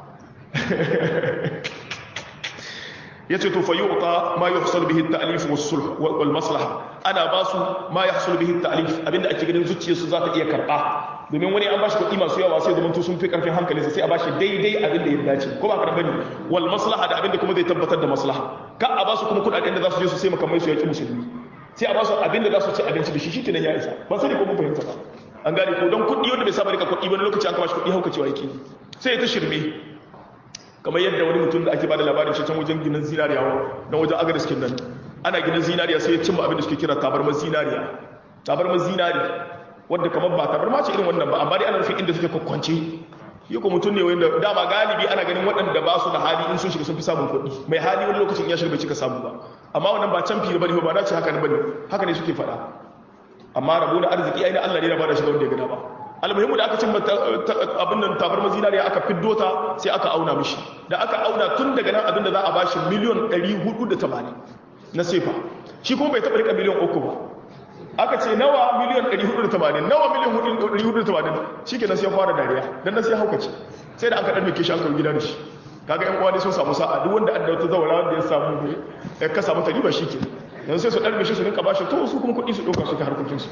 yace to fayuta ma yuhsal bihi at-ta'lif was-sulh wal maslaha ana basu ma yahsul bihi at-ta'lif abinda ake ganin zuciyarsu za ta iya karba domin wani an bashi kuɗi masu yawa sai zama to sun fi karfin hankalinsa sai a bashi daidai abin da ya dace ko ba ka bane wal maslaha da abin da kuma zai tabbatar da maslaha ka a basu kuma kuɗaɗen da za su je su sai makamai su yaki musulmi sai a basu abin da za su ci abinci da shi shi kenan ya isa ban sani ko mun fahimta ba an gane ko don kuɗi wanda bai saba rika kuɗi wani lokaci an kama shi kuɗi hauka cewa yake sai ya ta shirme kamar yadda wani mutum da ake bada labarin shi can wajen ginin zinariya na wajen agar skin nan ana ginin zinariya sai ya cimma abin da suke kira tabarmar zinariya tabarmar zinari wadda kamar ba tabarma ce irin wannan ba amma dai ana nufin inda suke kwakwance yi ko mutum ne wanda dama galibi ana ganin waɗanda ba su da hali in sun shiga sun fi samun kuɗi mai hali wani lokacin ya shiga bai cika samu ba amma wannan ba can fiye ba ne ba na ce haka ne ba ne haka ne suke faɗa amma rabo na arziki ai na Allah ne na ba da shiga wanda ya gada ba almuhimmu da aka cimma abin nan tabarmar zinariya aka fiddo ta sai aka auna mishi da aka auna tun daga nan abin da za a bashi miliyon 480 na sefa shi kuma bai taɓa rika miliyon uku ba aka ce nawa miliyan 480 nawa miliyan 480 shi ke nan sai fara dariya don nan sai haukace sai da aka ɗan mike shi an kawo gida da shi kaga yan uwa ne sun samu sa'a duk wanda adda wata zawara wanda ya samu ya ka samu tariba shi ke yanzu sai su ɗan mishi su rinka bashi to su kuma kuɗi su ɗauka su ta harkokinsu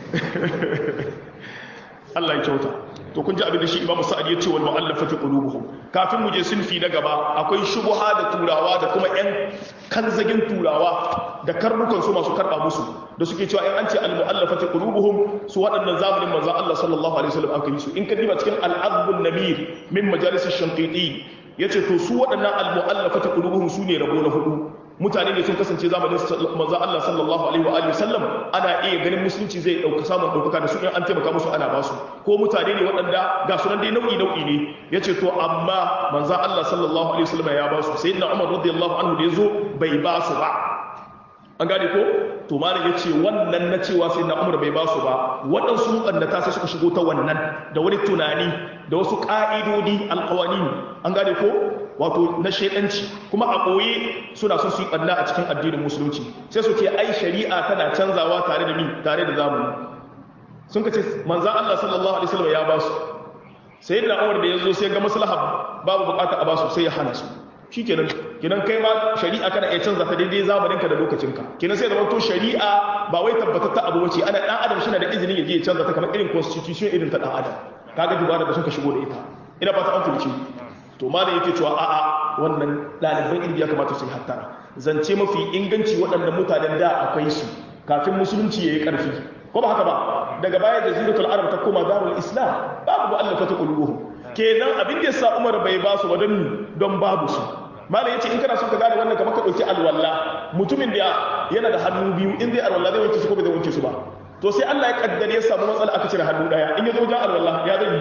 Allah ya kyauta to kun ji abin da shi Imam Sa'ad ya ce wal mu'allafati qulubuhum kafin mu je sunfi na gaba akwai shubuha da turawa da kuma yan kanzagin turawa da karnukan su masu karba musu da suke cewa in an ce al mu'allafati qulubuhum su waɗannan zamanin manzon Allah sallallahu alaihi wasallam aka yi su in ka diba cikin al azbun namir min majalis ash-shanqiti yace to su waɗannan al mu'allafati qulubuhum su ne rabo na hudu mutane ne sun kasance zamanin manzo Allah sallallahu alaihi wa alihi sallam ana iya ganin musulunci zai dauka samun daukaka da su in an taimaka musu ana basu ko mutane ne waɗanda ga sunan dai nau'i nau'i ne yace to amma manzo Allah sallallahu alaihi wasallam ya basu sayyidina Umar radiyallahu anhu da yazo bai basu ba an gane ko to malam yace wannan na cewa sayyidina Umar bai basu ba waɗansu mukannata sai suka shigo ta wannan da wani tunani da wasu ka'idodi alqawani an gane ko wato na shaidanci kuma a ɓoye suna son su yi ɓanna a cikin addinin musulunci sai su ce ai shari'a tana canzawa tare da mi tare da zamani sun ka ce manzan Allah sallallahu alaihi wasallam ya ba su sai da Umar da ya zo sai ga maslaha babu bukata a ba su sai ya hana su shikenan kenan kai ma shari'a kana iya canza ta daidai zamanin ka da lokacin ka kenan sai da wato shari'a ba wai tabbatar ta abu bace ana dan adam shi na da izini ya je ya canza ta kamar irin constitution irin ta dan adam kaga dubara da suka shigo da ita ina fata an fahimci to malam yake cewa a'a wannan ɗaliban ilimi ya kamata su yi hattara zance mafi inganci waɗanda mutanen da akwai su kafin musulunci ya yi ƙarfi ko ba haka ba daga baya da ziratul arab ta koma darul islam babu mu'allafa ta qulubuhum kenan abin da yasa umar bai ba su ba don don babu su malam yace in kana so ka gane wannan kamar ka dauki alwala mutumin da yana da hannu biyu in zai alwala zai wanke su ko bai zai wanke su ba to sai Allah ya kaddare ya samu matsala aka cire hannu daya in ya zo wajen alwala ya zai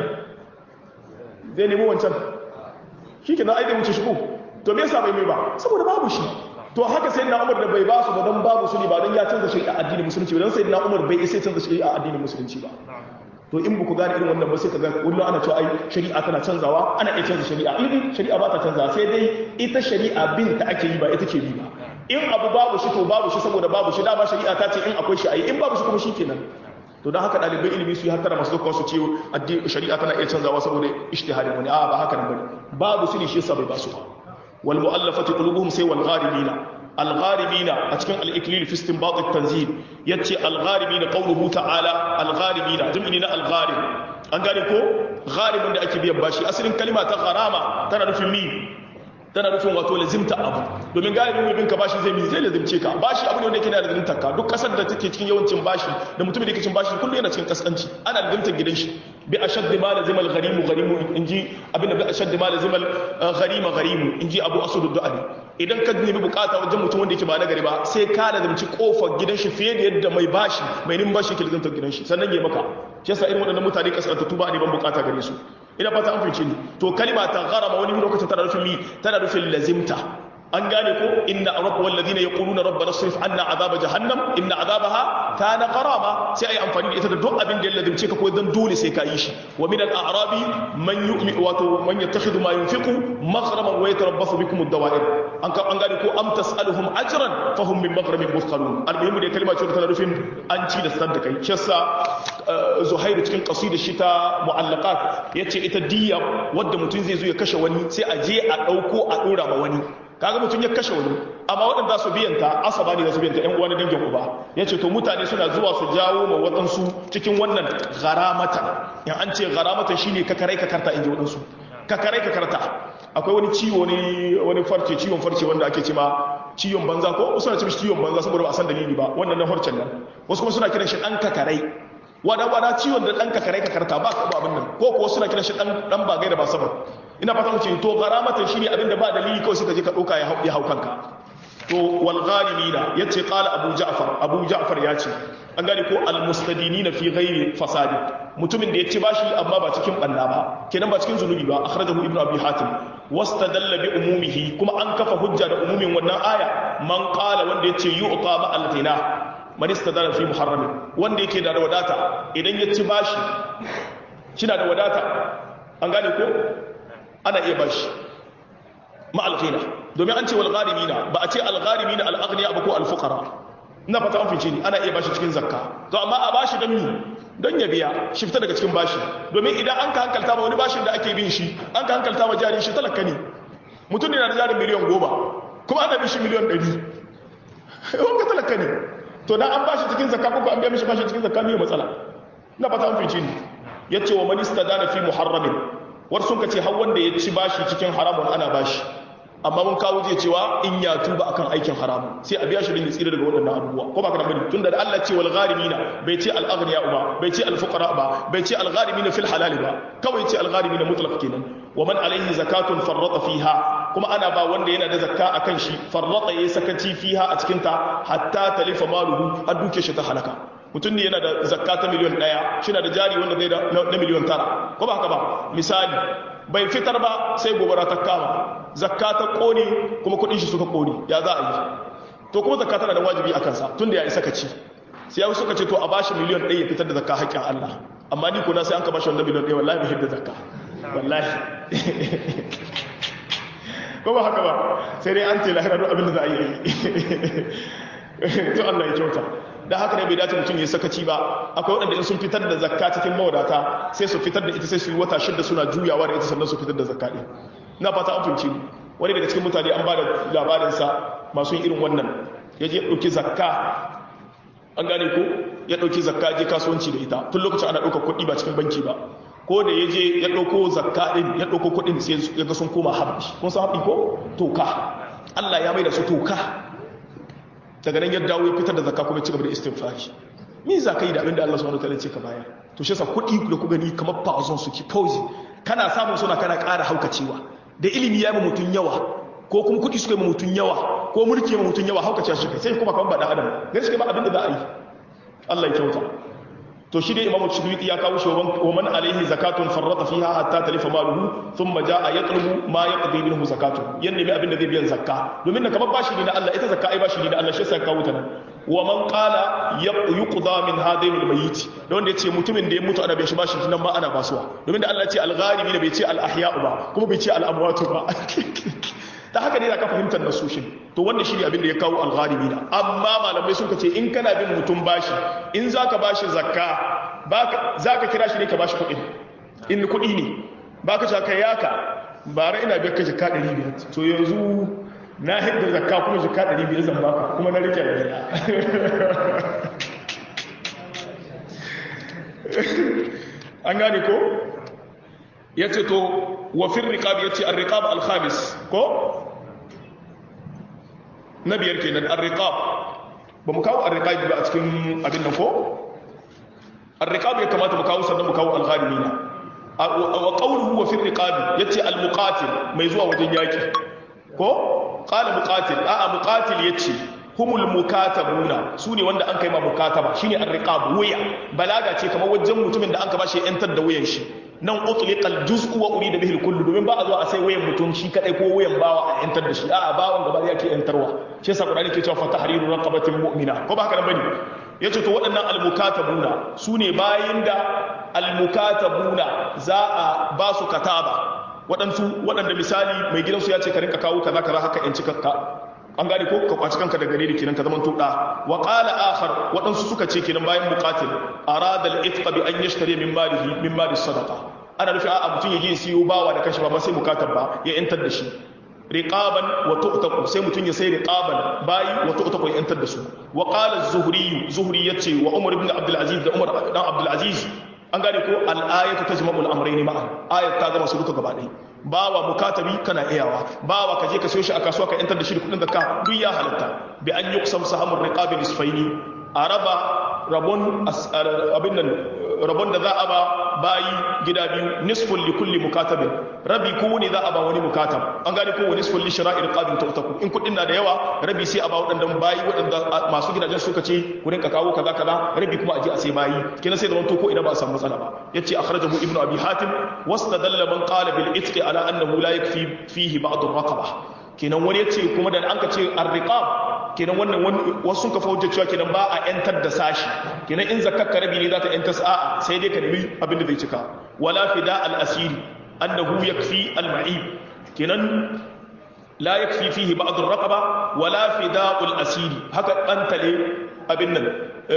zai nemo wancan shi ke na aida wuce shigo to me yasa bai mai ba saboda babu shi to haka sai na umar da bai ba su ba don babu su ne ba don ya canza shari'a addinin musulunci ba don sai na umar bai isa canza shari'a addinin musulunci ba to in buku gane irin wannan ba sai ka ga kullum ana cewa ai shari'a tana canzawa ana iya canza shari'a in shari'a ba ta canzawa sai dai ita shari'a bin ta ake yi ba ita ke bi ba in abu babu shi to babu shi saboda babu shi dama shari'a ta ce in akwai shi ayi in babu shi kuma shi kenan to don haka ɗalibai ilimi su yi hattara masu zuwa su ce shari'a tana iya canzawa saboda ishtihadin wani a ba haka nan bane babu su ne shi yasa bai basu ba wal mu'allafati qulubuhum sai wal gharibina al gharibina a cikin al iklil fi istinbat at tanzil yace al gharibina qawluhu ta'ala al gharibina jam'i na al gharib an gane ko gharibin da ake biyan bashi asalin kalma ta gharama tana nufin mi tana nufin wato lazimta abu domin galibin mai binka bashi zai mi zai lazimce ka bashi abu ne wanda yake da lazimtar ka duk kasar da take cikin yawancin bashi da mutumin da yake cin bashi kullum yana cikin kaskanci ana lazimtar gidan shi bi ashadd ma lazima al gharimu gharimu inji abin da bi ashadd ma lazima al gharima gharimu inji abu asud du'ali idan ka nemi bukata wajen mutum wanda yake ba na gari ba sai ka lazimci kofar gidan shi fiye da yadda mai bashi mai nin bashi ke lazimtar gidan shi sannan ya maka shi yasa irin waɗannan mutane kaskantattu ba ne ban bukata gare su ina fata an fice ni to kalima ta gharama wani lokacin tana nufin mi tana nufin lazimta an gane ko inna rabb wal ladina yaquluna rabbana srif anna azaba jahannam inna azabaha kana gharama sai ai amfani da ita da duk abin da ya lazimce ka ko dan dole sai ka yi shi wa min al a'rabi man yu'mi wato man yattakhidhu ma yunfiqu maghraman wa yatarabbasu bikum ad-dawa'ir an ka an gane ko am tas'aluhum ajran fahum min maghramin muthqalun al-muhim da kalma ce tana nufin an ci da sadda kai shi yasa zuhairu cikin qasidar shi ta mu'allaqat yace ita diya wadda mutum zai zo ya kashe wani sai a je a dauko a dora ma wani kaga mutum ya kashe wani amma waɗanda su biyanta asaba ne da su biyanta ƴan uwa na dangin uba yace to mutane suna zuwa su jawo ma waɗansu cikin wannan garamata in an ce garamata shine ka karai ka karta inji waɗansu ka karai ka karta akwai wani ciwo ne wani farce ciwon farce wanda ake ce ma ciwon banza ko wasu na ce mishi ciwon banza saboda ba a san dalili ba wannan na farcen nan wasu kuma suna kiran shi ɗan kakarai wada wada ciwon da ɗan kakarai ka karta ba ka abin nan ko kuwa suna kiran shi ɗan bagai da ba sabar ina fata mu ce to garamatan shine abin da ba dalili kawai suka je ka ɗauka ya hau kanka to wal ghalimina yace qala abu ja'far abu ja'far yace an gane ko al mustadinina fi ghairi fasadi mutumin da yace bashi amma ba cikin banna ba kenan ba cikin zunubi ba akhrajahu ibnu abi hatim wastadalla bi umumihi kuma an kafa hujja da umumin wannan aya man qala wanda yace yu'ta ma al ghina man istadalla fi muharram wanda yake da wadata idan yace bashi kina da wadata an gane ko ana iya bashi ma al ghina domin an ce wal gharimina ba a ce al gharimina al aghniya ba ko al fuqara ina fata an fice ni ana iya bashi cikin zakka to amma a bashi don mi don ya biya shi fita daga cikin bashi domin idan an ka hankalta ma wani bashin da ake bin shi an ka hankalta ma jari shi talaka ne mutum ne na da jarin miliyan goma kuma ana bin shi miliyan ɗari wanda talaka ne to dan an bashi cikin zakka ko an biya mishi bashi cikin zakka ne matsala ina fata an fice ni yace wa man istadana fi muharramin war sun ka ce har wanda ya ci bashi cikin haramun ana bashi amma mun kawo je cewa in ya tuba akan aikin haramun sai a biya shi din tsira daga waɗannan abubuwa ko ba ka bane tunda da Allah ce wal gharimina bai ce al aghniya ba bai ce al fuqara ba bai ce al gharimina fil halal ba kawai ce al gharimina mutlaq kenan wa man alaihi zakatun farrata fiha kuma ana ba wanda yana da zakka akan shi farrata yayi sakaci fiha a cikin ta hatta talifa maluhu har duke shi ta halaka mutum ne yana da zakka ta miliyon ɗaya shi na da jari wanda zai da na miliyon tara ko ba haka ba misali bai fitar ba sai gobara ta kama zakka ta kone kuma kudin shi suka kone ya za a yi to kuma zakka tana da wajibi a kansa tun da ya isa kaci sai ya suka ce to a bashi miliyon ɗaya ya fitar da zakka haƙƙin Allah amma ni kuna sai an ka bashi wannan miliyon ɗaya wallahi bai hidda zakka wallahi ko ba haka ba sai dai an ce lahira duk abin da za a yi to Allah ya kyauta da haka ne bai dace mutum ya sakaci ba akwai waɗanda in sun fitar da zakka cikin mawadata sai su fitar da ita sai su yi wata shida suna juyawa da ita sannan su fitar da zakka ɗin ina fata an funci wani daga cikin mutane an ba da labarinsa masu yin irin wannan ya je ɗauki zakka an gane ko ya ɗauki zakka je kasuwanci da ita tun lokacin ana ɗaukar kuɗi ba cikin banki ba ko da ya je ya ɗauko zakka ɗin ya ɗauko kuɗin sai ya ga sun koma haɓi kun san haɓi ko toka Allah ya mai da su toka daga nan ya dawo ya fitar da zakka kuma ci gaba da istighfari me za ka yi da abin da Allah subhanahu wataala ce ka bayar to shi yasa kuɗi da ku gani kamar fa'azon suke fauzi kana samun suna kana ƙara haukacewa da ilimi ya yi mutum yawa ko kuma kuɗi suka yi mutum yawa ko mulki ya mutum yawa haukacewa shi kai sai kuma kamar ba dan adam gari shi ba abin da za a yi Allah ya kyauta to shi dai imamu shibiti ya kawo shi wa man alaihi zakatun farrata fiha hatta talifa maluhu thumma jaa yatlubu ma yaqdi minhu zakatun yan nemi abin da zai biyan zakka domin na kamar bashi ne na Allah ita zakka ai bashi ne na Allah shi sai kawo ta nan wa man qala yuqda min hadain almayit da wanda yace mutumin da ya mutu ana bai shi bashi nan ma ana basuwa domin da Allah ya ce al-gharibi da bai ce al-ahya'u ba kuma bai ce al-amwatu ba ta haka ne da ka fahimtar nasoshin to wannan shi ne abin da ya kawo algharibi na amma malamai sun ce in kana bin mutum bashi in za ka bashi zakka za ka kira shi ne ka bashi kuɗi in kuɗi ne ba ka shaka yaka bara ina biyar ka jika 500 to yanzu na hidda zakka kuma jika 500 zan baka kuma na rike da an gane ko ya ce to wafin riƙab ya ce an riƙab alhamis ko na biyar ke nan an riƙab ba mu kawo an riƙab ba a cikin abin nan ko an riƙab ya kamata mu kawo sannan mu kawo alharimi na wa ƙaunuhu wafin riƙab ya ce almuƙatil mai zuwa wajen yaƙi ko ƙala muƙatil a'a muƙatil ya ce humul mukatabuna su ne wanda an kai ma mukataba shine ar-riqab wuya balaga ce kamar wajen mutumin da an ka bashi yantar da wuyan shi nan utliqal juz'u wa urida bihi al-kullu domin ba a zo a sai wayan mutum shi kadai ko wayan bawa a yantar da shi a'a bawan gaba yake yantarwa shi yasa qur'ani ke cewa fa tahriru raqabatin mu'mina ko ba haka nan bane yace to waɗannan al-mukatabuna su ne bayin da al-mukatabuna za a ba su kataba waɗansu waɗanda misali mai gidansu ya ce ka rinka kawo kaza kaza haka yanci ka an gane ko ka kwaci kanka da gare da kenan ka zaman tuɗa wa qala akhar waɗansu suka ce kenan bayan muqatil arada al-itqa bi an yashtari min malihi min mali sadaqa ana nufi a mutum ya je siyo bawa da kashi ba ba sai mukatab ba ya yantar da shi riqaban wa tu'taqu sai mutun ya sai riqaban bayi wa tu'taqu yantar da su wa qala az-zuhri zuhri yace wa umar ibn abdul aziz da umar dan abdul aziz an gane ko al-ayatu tajma'u al-amrayni ma'a ayat ta gama su duka gaba ɗaya bawa mukatabi kana iyawa bawa ka je ka sayo shi a kasuwa ka yantar da shi da kudin zakka duk ya halatta bi an yuqsam sahamur riqabi nisfaini araba rabon abin nan rabon da za a ba bayi gida biyu nisfun li kulli mukatabin rabi ko ne za a ba wani mukatab an gane ko wani nisfun li shira'ir qadin tautaku in kudin na da yawa rabi sai a ba waɗannan bayi waɗanda masu gidajen suka ce ku rinka kawo kaza kaza rabi kuma a je a sai bayi kina sai da wanto ko ina ba a samu matsala ba yace akhrajahu ibnu abi hatim wastadalla man qala bil itqi ala annahu la yakfi fihi ba'd ar-raqaba kenan wani yace kuma da an ka ce ar-riqab kenan wannan wasu sun kafa hujjar cewa kenan ba a yantar da sashi kenan in zakkar rabi ne za ta yantar sa'a sai dai ka nemi abin da zai cika wala fida al-asiri annahu yakfi al-ma'ib kenan la yakfi fihi ba'd ar-raqaba wala fida al-asiri haka bantale abin nan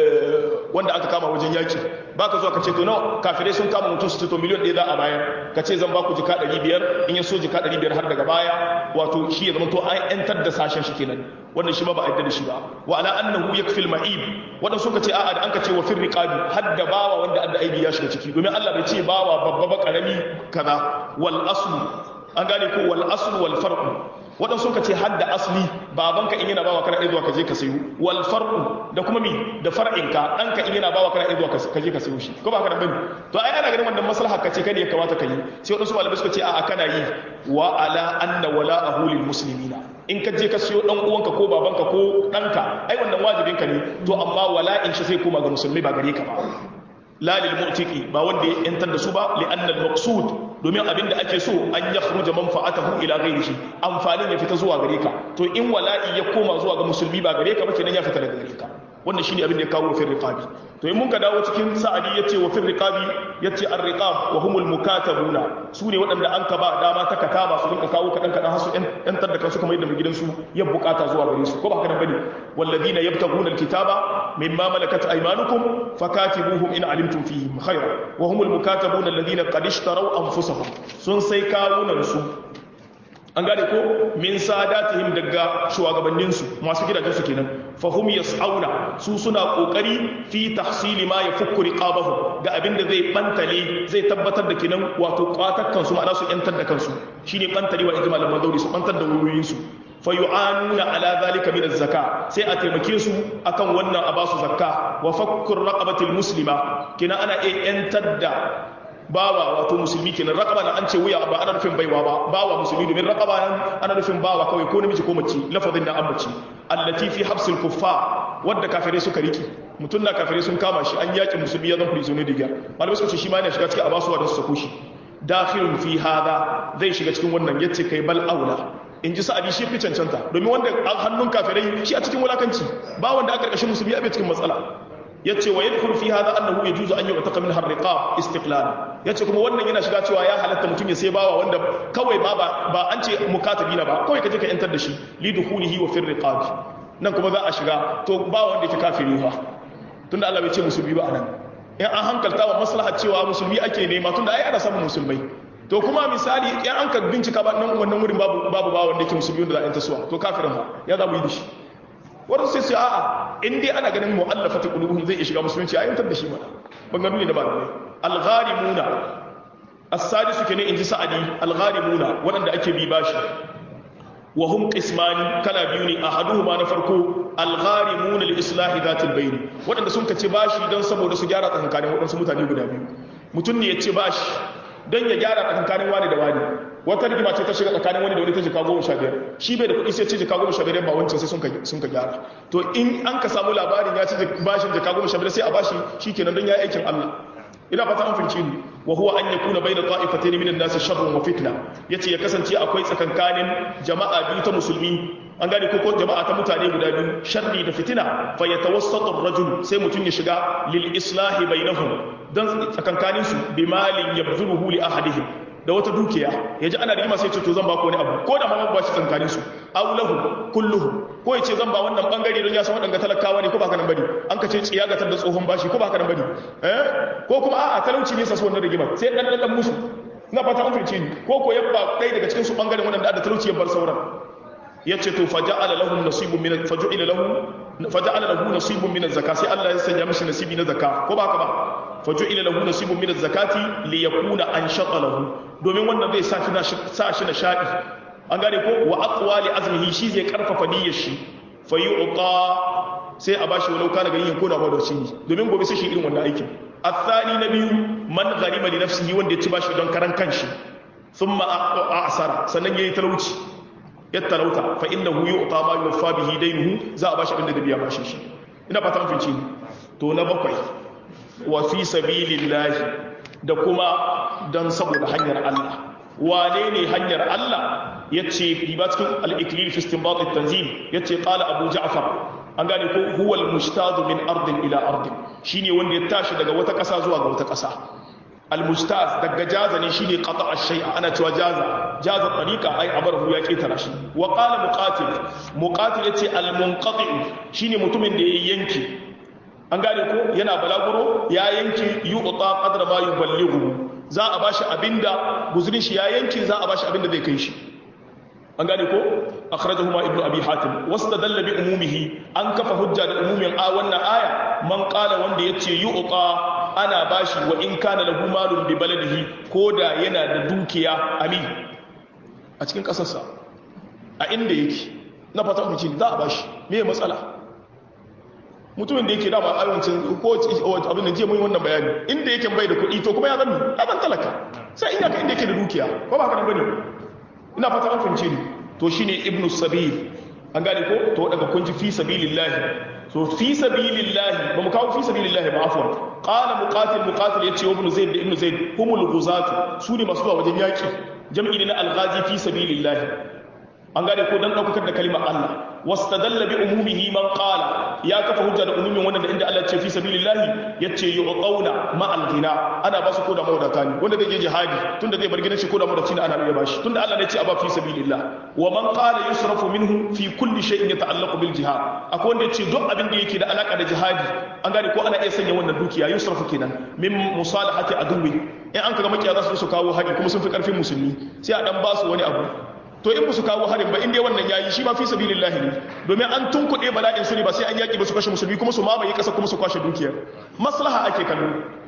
wanda aka kama wajen yaki baka zuwa ka ce to nawa kafirai sun kama mutum su ce to miliyan ɗaya za a bayar ka ce zan baku jika ɗari biyar in ya so jika ɗari biyar har daga baya wato shi ya zama to an yantar da sashen shi kenan wannan shi ba ba a yadda da shi ba wa ala annahu yakfil ma'ib wadan suka ce a'a da an ka ce wa fir riqabi har da bawa wanda adda aibi ya shiga ciki domin Allah bai ce bawa babba ba karami kaza wal aslu an gane ko wal aslu wal farqu waɗansu suka ce hadda asli babanka in yana bawa kana iya zuwa ka je ka sayo wal far'u da kuma mi da far'inka ɗanka in yana bawa kana iya zuwa ka je ka sayo shi ko ba haka da bane to ai ana ganin wannan maslaha ka ce kai ne ya kamata ka yi sai waɗansu malamai suka ce a'a kana yi wa ala anna wala ahulil muslimina in ka je ka sayo dan uwanka ko babanka ko ɗanka ai wannan wajibinka ne to amma wala in shi sai koma ga musulmi ba gare ka ba la lil mu'tiqi ba wanda ya yantar da su ba li anna al maqsud domin abinda ake so an yakhruja manfa'atahu ila ghairihi amfanin ya fita zuwa gare ka to in wala'i ya koma zuwa ga musulmi ba gare ka ba kenan ya fita daga gare ka wannan shine abin da ya kawo fil riqabi to in mun ka dawo cikin sa'adi yace wa fil riqabi yace ar riqab wa humul mukatabuna su ne waɗanda an ka ba dama ta kataba su rinka kawo kadan kadan hasu yan tar da kansu kamar yadda mai gidansu ya bukata zuwa gare su ko ba haka nan bane walladina yabtaguna alkitaba mimma malakat aymanukum fakatibuhum in alimtum fihim khayra wa humul mukatabuna alladhina qad ishtaraw anfusahum sun sai kawunan su an gane ko min sadatihim daga shugabanninsu masu gidajensu kenan fahum yas'auna su suna kokari fi tahsili ma yafukku riqabahu ga abin da zai bantale zai tabbatar da kenan wato kwatakkan su ma'ana su yantar da kansu shine bantale wa ijmal al-madauri su bantar da wuyoyin su fa yu'anuna ala zalika min az-zaka sai a taimake su akan wannan a basu zakka wa fakkur raqabatil muslima kina ana iya yantar da bawa wato musulmi kenan raqaba na an ce wuya ba ana nufin baiwa ba bawa musulmi domin raqaba nan ana nufin bawa kawai ko namiji ko mace lafazin da an mace allati fi habsil kuffar wadda kafirai suka riki mutum na kafirai sun kama shi an yaki musulmi ya zan prisoner diga malamai suka ce shi ma yana shiga cikin abasuwa da su sako shi dakhilun fi hada zai shiga cikin wannan yace kai bal aula in ji sa'adi shi fi cancanta domin wanda hannun kafirai shi a cikin wulakanci ba wanda aka karkashin musulmi a cikin matsala yace wa yadkhulu fi hadha annahu yajuzu an yu'taqa min harriqab istiqlal yace kuma wannan yana shiga cewa ya halatta mutum ya sai bawa wanda kawai ba ba an ce mukatabi na ba kawai kaje ka yantar da shi li dukhulihi wa fi riqab nan kuma za a shiga to ba wanda yake kafiri ba tunda Allah bai ce musulmi ba anan in an hankalta wa maslahar cewa musulmi ake nema tunda ai ana samun musulmai to kuma misali in an ka bincika ba nan wannan wurin babu babu ba wanda yake musulmi wanda za a yanta suwa to kafirin ba ya za mu yi da shi wanda sai sai a'a in dai ana ganin mu'allafati qulubuhum zai iya shiga musulunci a yantar da shi mana bangaro ne da ba ne al-gharimuna as-sadisu kene inji sa'adi al-gharimuna wanda ake bi bashi wa hum qismani kala biyu ne ahaduhuma na farko al-gharimuna li islahi dhatil bayn wanda sun kace bashi dan saboda su gyara tsakankanin wadansu mutane guda biyu mutum ne ya ce bashi don ya gyara tsakankanin wani da wani wata rigima ce ta shiga tsakanin wani da wani ta jika goma sha biyar shi bai da kuɗi sai ce jika goma sha biyar ba wancan sai sun ka gyara to in an ka samu labarin ya ci bashin jika goma sha biyar sai a bashi shi kenan don ya yi aikin allah ina fata an finci ni wa huwa an yakuna bayna ta'ifatayn min an-nas sharrun wa fitna yace ya kasance akwai tsakankanin jama'a biyu ta musulmi an gane ko ko jama'a ta mutane guda biyu sharri da fitina fa yatawassatu ar-rajul sai mutun ya shiga lil islahi bainahum dan tsakankanin su bi malin yabzuluhu li ahadihim da wata dukiya yaji ana rigima sai ce to zan ba ku wani abu ko da ma ba shi tsakankanin su aw lahu kulluhu ko yace zan ba wannan bangare don ya san wadanga talakawa ne ko ba ka nan bane an ka ce tsiya ga da tsohon bashi ko ba ka nan bane eh ko kuma a'a talauci ne sa su wannan rigima sai dan dan musu ina fata an fahimce ni ko ko yabba ɗaya daga cikin su bangaren waɗanda da talauci ya bar sauran yace to faja'ala lahum nasibun min faja'ala lahu faja'ala lahu nasibun min az-zakah sai Allah ya sanya mishi nasibi na zakka ko ba haka ba faja'ala lahu nasibun min az-zakati li yakuna anshata lahu domin wannan zai sa shi sa shi nishadi an gane ko wa aqwali azmihi shi zai karfafa niyyar shi fayu'ta sai a bashi walau kana ganin ko da ba da shi domin gobe sai shi irin wannan aikin athani na biyu man gharima li nafsihi wanda ya ci bashi don karan kanshi thumma a'sara sannan yayi talauci ya talauta fa innahu yu'ta ma yuwaffa bihi daynuhu za a bashi abinda da biya bashin shi ina fata mun fice to na bakwai wa fi sabilillahi da kuma dan saboda hanyar Allah wane ne hanyar Allah yace riba cikin al-iklil fi istinbat at-tanzil yace qala abu ja'far an gane ko huwal mustadu min ardin ila ardin shine wanda ya tashi daga wata ƙasa zuwa ga wata ƙasa al mustaz daga jaza ne shine qata ash-shay'a ana cewa jaza jaza tariqa ai amarahu ya ketara shi wa qala muqatil muqatil yace al munqati shine mutumin da ya yanke an gane ko yana balaguro ya yanke yu'ta qadra ma yuballighu za a bashi abinda guzurin shi ya yanke za a bashi abinda zai kai shi an gane ko akhrajahuma ibnu abi hatim wastadalla bi umumihi an kafa hujja da umumin a wannan aya man qala wanda yace yu'ta ana bashi wa in kana lahu malun bi baladihi koda yana da dukiya ami a cikin kasarsa a inda yake na fata mu za a bashi me matsala mutumin da yake da ba ayancin ko abin da je mun wannan bayani inda yake bai da kuɗi to kuma ya zama ya zan talaka sai inda ka inda yake da dukiya ko ba haka nan bane ina fata an fahimce ni to shine ibnu sabil an gane ko to daga kun ji fi sabilillah so fi sabilillah ba mu kawo fi sabilillah ba afwan qala muqatil muqatil yace wa ibnu zaid da ibnu zaid humul ghuzatu su ne masu zuwa wajen yaki jam'i ne na alghazi fi sabilillah an gane ko dan daukar da kalimar Allah wastadalla bi umumihi man qala ya kafa hujja da umumin wannan da inda Allah ya ce fi sabilillah yace yuqauna ma al-ghina ana ba su koda mawadata ne wanda zai je jihadi tunda zai bar gidan shi koda mawadata ne ana iya bashi tunda Allah ne ya ce a ba fi sabilillah wa man qala yusrafu minhu fi kulli shay'in yata'allaqu bil jihad akwai wanda yace duk abin da yake da alaka da jihadi an gane ko ana iya sanya wannan dukiya yusrafu kenan min musalahati aduwi in an kaga makiya za su su kawo hari kuma sun fi karfin musulmi sai a dan ba su wani abu to in su kawo harin ba in dai wannan yayi shi ma fi sabilillah ne domin an tunkuɗe bala'in su ne ba sai an yaki ba su kashe musulmi kuma su mamaye ƙasa kuma su kwashe dukiyar maslaha ake kallo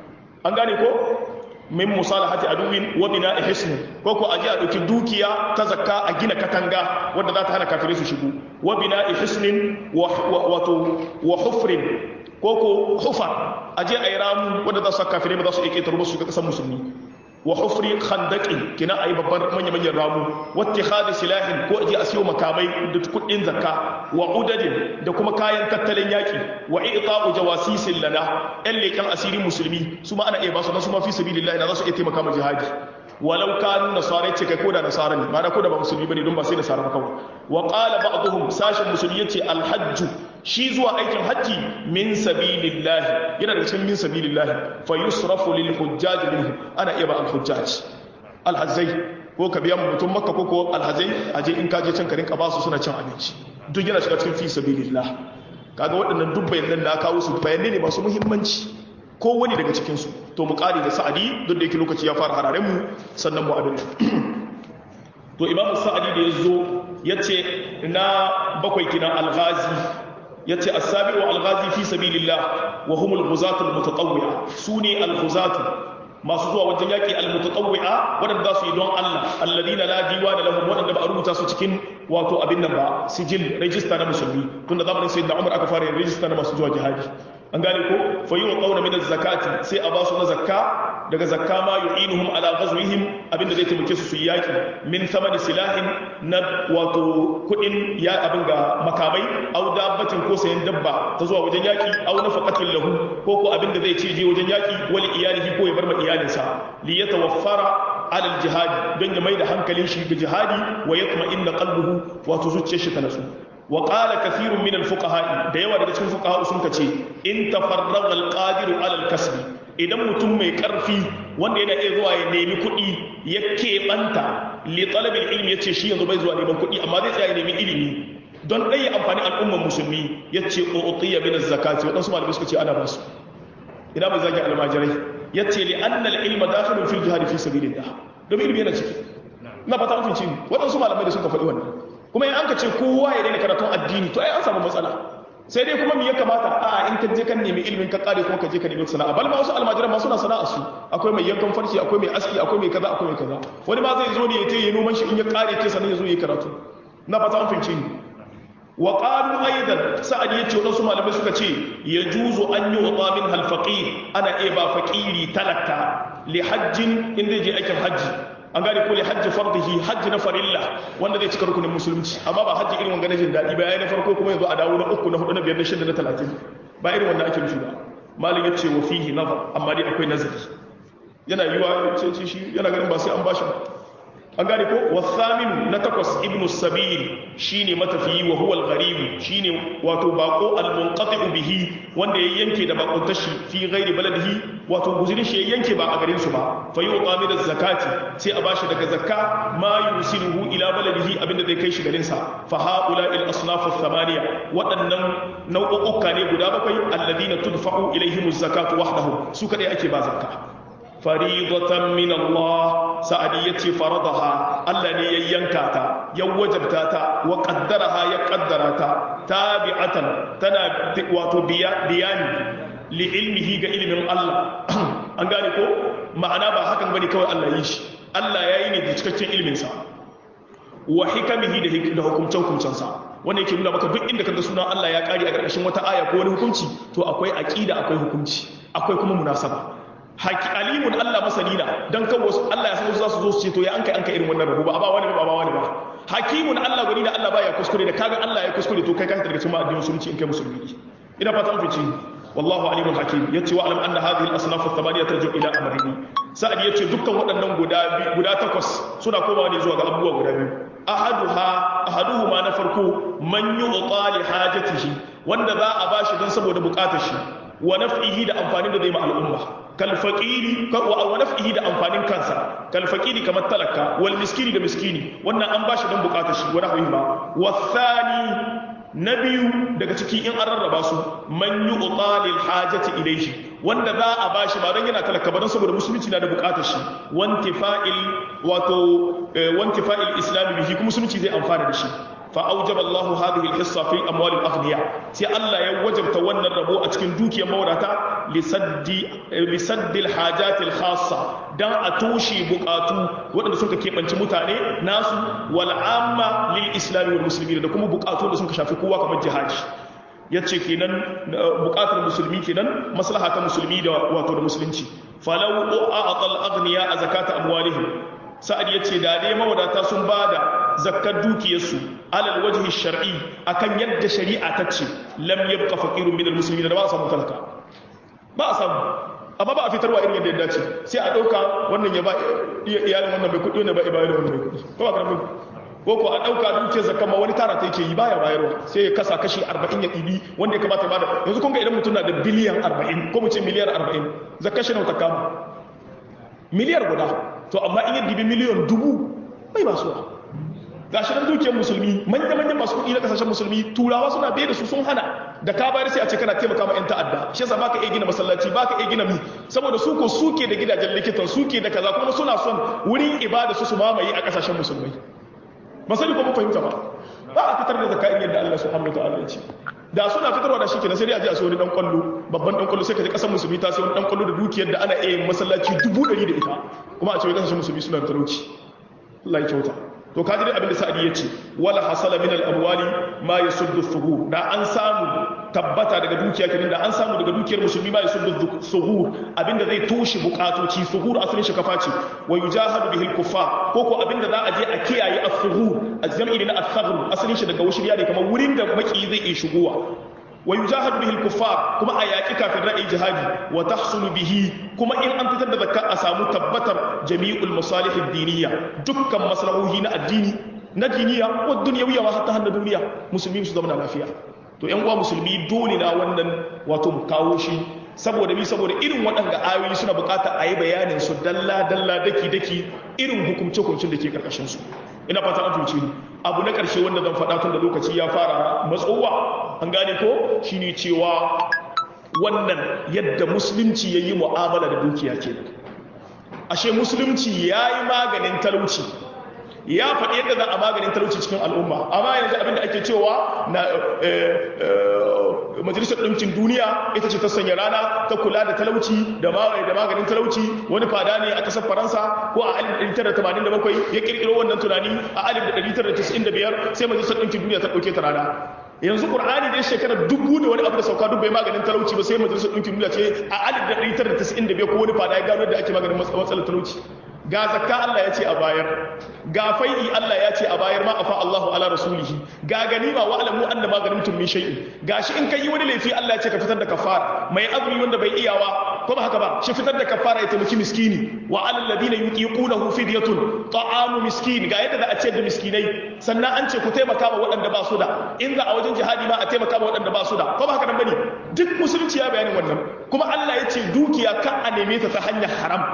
an gane ko min musalahati aduwin wa bina hisn ko ko aje a dauki dukiya ta zakka a gina katanga wanda za ta hana kafirai su shigo wa bina hisnin wa wato wa hufrin ko ko hufa aje a yi ramu wanda za su kafirai ba za su iya ƙetare ba su ga ƙasar musulmi wa hufri khandaqin kina ayi babban manya manyan ramu wattikhadi silahin ko aje a siyo makamai da kudin zakka wa udadin da kuma kayan tattalin yaki wa i'ta'u jawasisin lana ɗan leƙen asiri musulmi su ma ana iya basu na su ma fi sabilillah na za su iya taimaka ma jihadi walau kanu nasara ce kai koda nasara ne ma'ana koda ba musulmi bane don ba sai nasara ba kawai wa qala ba'dhum sashin musulmi yace alhajj shi zuwa aikin hajji min sabilillah yana da cikin min sabilillah fa yusrafu lil hujjaj minhu ana iya ba al hujjaj al hajjai ko ka biya mutum makka ko ko al hajjai aje in ka je can ka rinka ba su suna cin abinci duk yana shiga cikin fi sabilillah kaga waɗannan duk bayanan da kawo su bayanai ne masu muhimmanci ko wani daga cikin su to mu kare da sa'adi duk da yake lokaci ya fara hararen mu sannan mu abin to imam sa'adi da yazo yace na bakwai kina al-ghazi yace as-sabi'u al-ghazi fi sabilillah wa humul ghuzatu al-mutatawwi'a sune al-ghuzatu masu zuwa wajen yaki al-mutatawwi'a wadanda su yi don Allah alladina la diwana lahum wadanda ba a rubuta su cikin wato abin nan ba sijil register na musulmi tunda zamanin sayyidina Umar aka fara yin register na masu zuwa jihadi an gane ko fa yi wa ƙauna min zakati sai a ba su na zakka daga zakka ma yu'inuhum ala ghazwihim abinda zai taimake su su yi yaki min thamani silahin na wato kuɗin ya abin ga makamai au dabbatin ko sayan dabba ta zuwa wajen yaki au nafaqatin lahu ko ko abinda zai ce je wajen yaki wal iyalihi ko ya bar ma iyalinsa li yatawaffara ala al don ya mai da hankalin shi ga jihadi wa yatma'inna qalbuhu wato zuciyar shi ta nasu wa qala kathirun min al-fuqaha da yawa daga cikin fuqaha sun kace in tafarraga al-qadir ala al-kasb idan mutum mai karfi wanda yana iya zuwa ya nemi kuɗi ya keɓanta li talab al-ilmi yace shi yanzu bai zuwa neman kuɗi amma zai tsaya ya nemi ilimi don ɗaya amfani al'umman musulmi yace utiya min az-zakati wadansu malamai suka ce ana basu ina bai zagi almajirai yace li anna al-ilma dakhilun fil jihad fi sabilillah domin ilimi yana ciki na fata an fice waɗansu malamai da suka faɗi wannan kuma in an ka ce kowa ya daina karatun addini to ai an samu matsala sai dai kuma me ya kamata a in ka je kan nemi ilimin ka kare kuma ka je ka nemi sana'a bal ma wasu almajiran ma suna sana'a su akwai mai yankan farci akwai mai aski akwai mai kaza akwai mai kaza wani ma zai zo ne ya ce ya noman shi in ya kare ke sanin ya zo ya karatu na fata an fice ni wa qalu aidan sa'ad yace wadansu malamai suka ce yajuzu an yu'ta min hal faqir ana iya ba faqiri talaka li hajjin in zai je aikin hajji an gane ko li hajji fardihi hajji na farilla wanda zai cika rukunin musulunci amma ba hajji irin wanga na jin daɗi ba yayin na farko kuma yanzu a dawo na uku na hudu na biyar na shida na talatin ba irin wanda ake nufi ba malik yace wa fihi nazar amma dai akwai nazari yana yiwa ce shi yana ganin ba sai an bashi ba an gane ko wasaminu na takwas ibnu sabil shine matafiyi wa huwa al-gharib shine wato bako al-munqati'u bihi wanda ya yanke da bakon tashi fi ghairi baladihi wato guzurin shi ya yanke ba a garin su ba fa yuqa min zakati sai a bashi daga zakka ma yusiluhu ila baladihi abinda zai kai shi garin sa fa haula al-asnaf ath-thamaniya waɗannan nau'uka ne guda bakwai alladhina tudfa'u ilaihim az-zakatu wahdahum su kadai ake ba zakka faridatan min Allah sa'adi yace faradaha Allah ne ya yanka ta ya wajabta ta wa qaddaraha ya qaddara ta tabi'atan tana wato biya biyani li ilmihi ga ilmin Allah an gane ko ma'ana ba hakan bane kawai Allah yi shi Allah yayi ne da cikakken ilmin sa wa hikamihi da hukumcen hukumcen sa wanda yake nuna maka duk inda kaga sunan Allah ya kare a ƙarƙashin wata aya ko wani hukunci to akwai aqida akwai hukunci akwai kuma munasaba haki alimun Allah masani na dan kan wasu Allah ya san wasu za su zo su ce to ya an kai an kai irin wannan rabu ba ba wani ba ba wani ba hakimun Allah gani da Allah baya kuskure da kaga Allah ya kuskure to kai ka daga cikin addinin musulunci in kai musulmi ina fata an fice wallahu alimul hakim yace wa alam anna hadhihi al-asnaf ath-thamaniya tarju ila amrayni sa'ad yace dukkan waɗannan guda guda takwas suna komawa ne zuwa ga abubuwa guda biyu ahaduha ahaduhuma na farko man yu'ta li hajatihi wanda za a bashi don saboda bukatar shi wa naf'ihi da amfanin da zai ma al'umma kal faqiri wa naf'ihi da amfanin kansa kal faqiri kamar talaka wal miskini da miskini wannan an bashi don bukatar shi wa nahwihi ma wa thani na biyu daga ciki in an rarraba su man yu'ta lil hajati ilayhi wanda za a bashi ba don yana talaka ba don saboda musulunci na da bukatar shi wantifa'il wato wantifa'il islam bihi kuma musulunci zai amfana da shi فأوجب الله هذه الحصة في أموال الأغنياء سي الله يوجب تونا الربو أتكن دوكي موراتا لسد لسد الحاجات الخاصة دان أتوشي بقاتو وأن سنك كيف أنت متاني ناس والعامة للإسلام والمسلمين دكم بقاتو سنك شافي قوة كما الجهاج yace kenan bukatar musulmi kenan maslaha ta musulmi da wato da musulunci falau a'ata al-aghniya zakata amwalihim sa'ad yace da dai mawadata sun bada zakkar dukiyarsu alal wajhi shar'i akan yadda shari'a ta ce lam yabqa faqirun min almuslimin da ba a samu talaka ba a samu amma ba a fitarwa irin yadda ya dace sai a dauka wannan ya ba iyalin wannan bai kudi wannan ba ibayar wannan bai kudi ko ba karamin ko ko a dauka dukiyar zakka ma wani tara ta yake yi baya bayarwa sai ya kasa kashi 40 ya ibi wanda ya kamata ba da yanzu kun ga idan mutum na da biliyan 40 ko mu ce miliyar 40 zakka shi nawa ta kama miliyar guda to amma in ya dibi miliyan dubu bai ba suwa ga shi nan dukiyar musulmi manya-manyan masu kuɗi na kasashen musulmi turawa suna bai da su sun hana da ka bayar sai a ce kana taimaka ma 'yan ta'adda shi yasa baka iya gina masallaci baka iya gina mi saboda su ko suke da gidajen likitan suke da kaza kuma suna son wurin ibada su su mamaye a kasashen musulmai ba sani ko mun fahimta ba ba a fitar da zakka yadda Allah subhanahu wa ta'ala ya ce da suna fitarwa da shi kenan sai dai a je a sai wani dan kwallo babban dan kwallo sai ka je kasar musulmi ta sai wani dan kwallo da dukiyar da ana iya masallaci dubu ɗari da ita kuma a ce wai kasashen musulmi suna da talauci Allah ya kyauta to kaji dai abinda sa'adi yace wala hasala min al-amwali ma yasuddu thughur da an samu tabbata daga dukiya kenan da an samu daga dukiyar musulmi ma yasuddu thughur abinda zai toshe bukatoci thughur asalin shi kafa ce wa yujahadu bihi al-kuffar ko ko abinda za a je a kiyaye al-thughur az-jam'i na al-thaghr asalin shi daga wushiriya ne kamar wurin da maki zai iya shigowa wa yujahadu bihi al-kuffar kuma a yaki kafin ra'ayi jihadi wa tahsulu bihi kuma in an fitar da zakka a samu tabbatar jami'ul masalih ad-diniyya dukkan maslahohi na addini na diniya wa dunyawiyya wa hatta hannu duniya musulmi su zama lafiya to yan uwa musulmi dole na wannan wato mu kawo shi saboda mi saboda irin waɗanda ayoyi suna bukata a yi bayanin su dalla dalla daki daki irin hukumce hukumcin da ke karkashin su ina fata an fahimci ni abu na ƙarshe wanda zan faɗa tun da lokaci ya fara matsowa an gane ko shine cewa wannan yadda musulunci ya yi mu'amala da dukiya ke ashe musulunci yayi maganin talauci ya faɗi yadda za a maganin talauci cikin al'umma amma yanzu abinda ake cewa na majalisar ɗinkin duniya ita ce ta sanya rana ta kula da talauci da maganin talauci wani fada ne a ƙasar faransa ko a 1987 ya ƙirƙiro wannan tunani a 1995 sai majalisar ɗinkin duniya ta ɗauke ta rana yanzu ƙur'ani dai shekarar dubu da wani abu da sauka duk bai maganin talauci ba sai majalisar ɗinkin duniya ce a 1995 ko wani fada ya gano da ake maganin matsalar talauci ga zakka Allah ya ce a bayar ga fai'i Allah ya ce a bayar ma afa Allahu ala rasulihi ga ganima wa alamu anna ma ganimtum min shay'in gashi in kai wani laifi Allah ya ce ka fitar da kafara mai azumi wanda bai iyawa ko ba haka ba shi fitar da kafara ya taimaki miskini wa alal ladina yuqiqunahu fidyatun ta'amu miskin ga yadda za a ce da miskinai sannan an ce ku taimaka ma waɗanda ba su da in za a wajen jihadi ma a taimaka ma waɗanda ba su da ko ba haka nan bane duk musulunci ya bayanin wannan kuma Allah ya ce dukiya kan a neme ta ta hanyar haram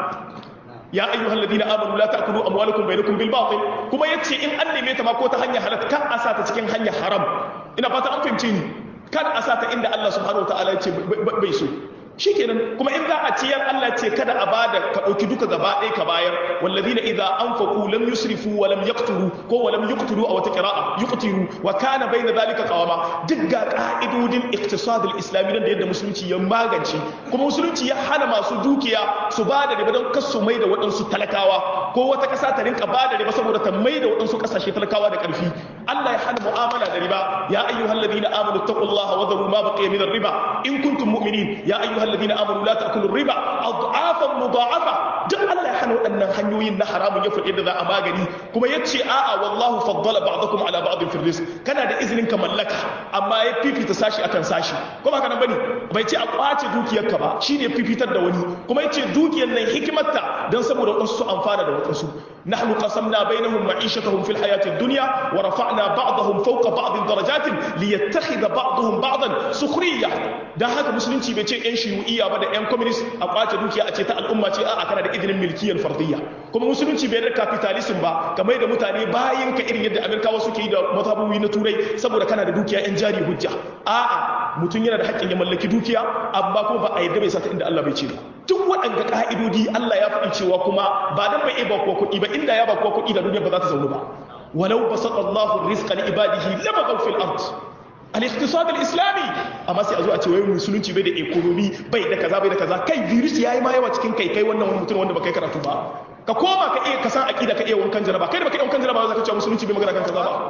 ya ayyuhal ladina amanu la ta'kulu amwalakum bainakum bil batil kuma yace in an neme ta ma ko ta hanyar halal kan a sa ta cikin hanyar haram ina fata an fahimce ni kan a sa ta inda Allah subhanahu wataala yace bai so shikenan kuma in za a ciyar Allah ce kada a bada ka dauki duka gaba ɗaya ka bayar walladina idza anfaqu lam yusrifu wa lam yaqturu ko wa lam yuqtiru aw taqra'a yuqtiru wa kana bayna dhalika qawama duk ga ka'idodin iqtisad al-islami da yadda musulunci ya magance kuma musulunci ya hana masu dukiya su bada riba don kasu mai da waɗansu talakawa ko wata ƙasa ta rinka bada riba saboda ta mai da waɗansu ƙasashe talakawa da ƙarfi Allah ya hana mu'amala da riba ya ayyuhal ladina amanu taqullaha wa dharu ma baqiya min ar-riba in kuntum mu'minin ya ayyuhal الذين امنوا لا تاكلوا الربا اضعافا مضاعفه duk Allah ya hana waɗannan hanyoyin na haramun ya faɗi da za a magani kuma ya ce a'a wallahu faddala ba'dakum ala ba'din fil rizq kana da izinin ka mallaka amma ya fifita sashi akan sashi ko ba kana bane bai ce a kwace dukiyarka ba shine ya fifitar da wani kuma ya ce dukiyar nan hikimarta dan saboda wasu su amfana da wasu nahnu qasamna bainahum ma'ishatahum fil hayatid dunya wa rafa'na ba'dahum fawqa ba'din darajatin liyattakhidha ba'dahum ba'dan sukhriya dan haka musulunci bai ce yan shiyu'iyya ba da yan communist a kwace dukiya a ce ta al'umma ce a'a kana da izinin milkiyar fardiyya kuma musulunci bai da capitalism ba kamar da mutane bayan ka irin yadda amerikawa suke yi da matabuwi na turai saboda kana da dukiya yan jari hujja a'a mutum yana da haƙƙin ya mallaki dukiya amma kuma ba a yadda bai sata inda Allah bai ce ba duk waɗanda ƙa'idodi Allah ya faɗi cewa kuma ba dan bai iya ba kuwa kuɗi ba inda ya ba kuwa kuɗi da duniya ba za ta zaunu ba walau basata Allahu rizqa li ibadihi lama fil ard al-iqtisad al-islami amma sai a zo a ce wai musulunci bai da economy bai da kaza bai da kaza kai virus yayi ma yawa cikin kai kai wannan wani mutum wanda baka yi karatu ba ka koma ka iya ka san aqida ka iya wankan jaraba kai da baka iya wankan jaraba za ka ce musulunci bai magana kan kaza ba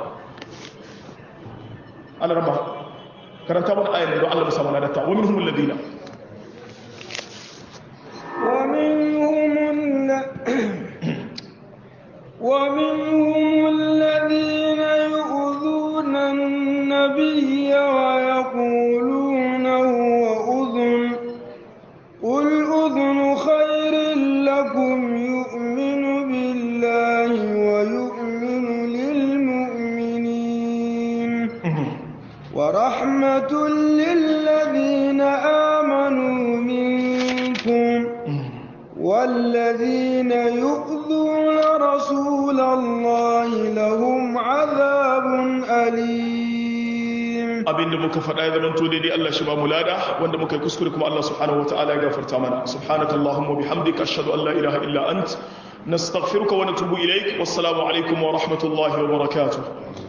Allah rabba karanta mana ayar da Allah musamman na datta wa minhum alladina wa minhum wa minhum alladhina yu'dhuna an-nabiyya wa yaquluna huwa udhun qul udhunu khairin lakum yu'minu billahi wa yu'minu lil mu'minin ورحمة للذين آمنوا منكم والذين يؤذون رسول الله لهم عذاب أليم abin da muka faɗa ya zama to daidai Allah shi ba mu lada wanda muka yi kuskure kuma Allah subhanahu wataala ya gafarta mana subhanakallahumma bihamdika ashhadu an la ilaha illa ant nastaghfiruka wa natubu ilaik wassalamu alaikum wa rahmatullahi wa barakatuh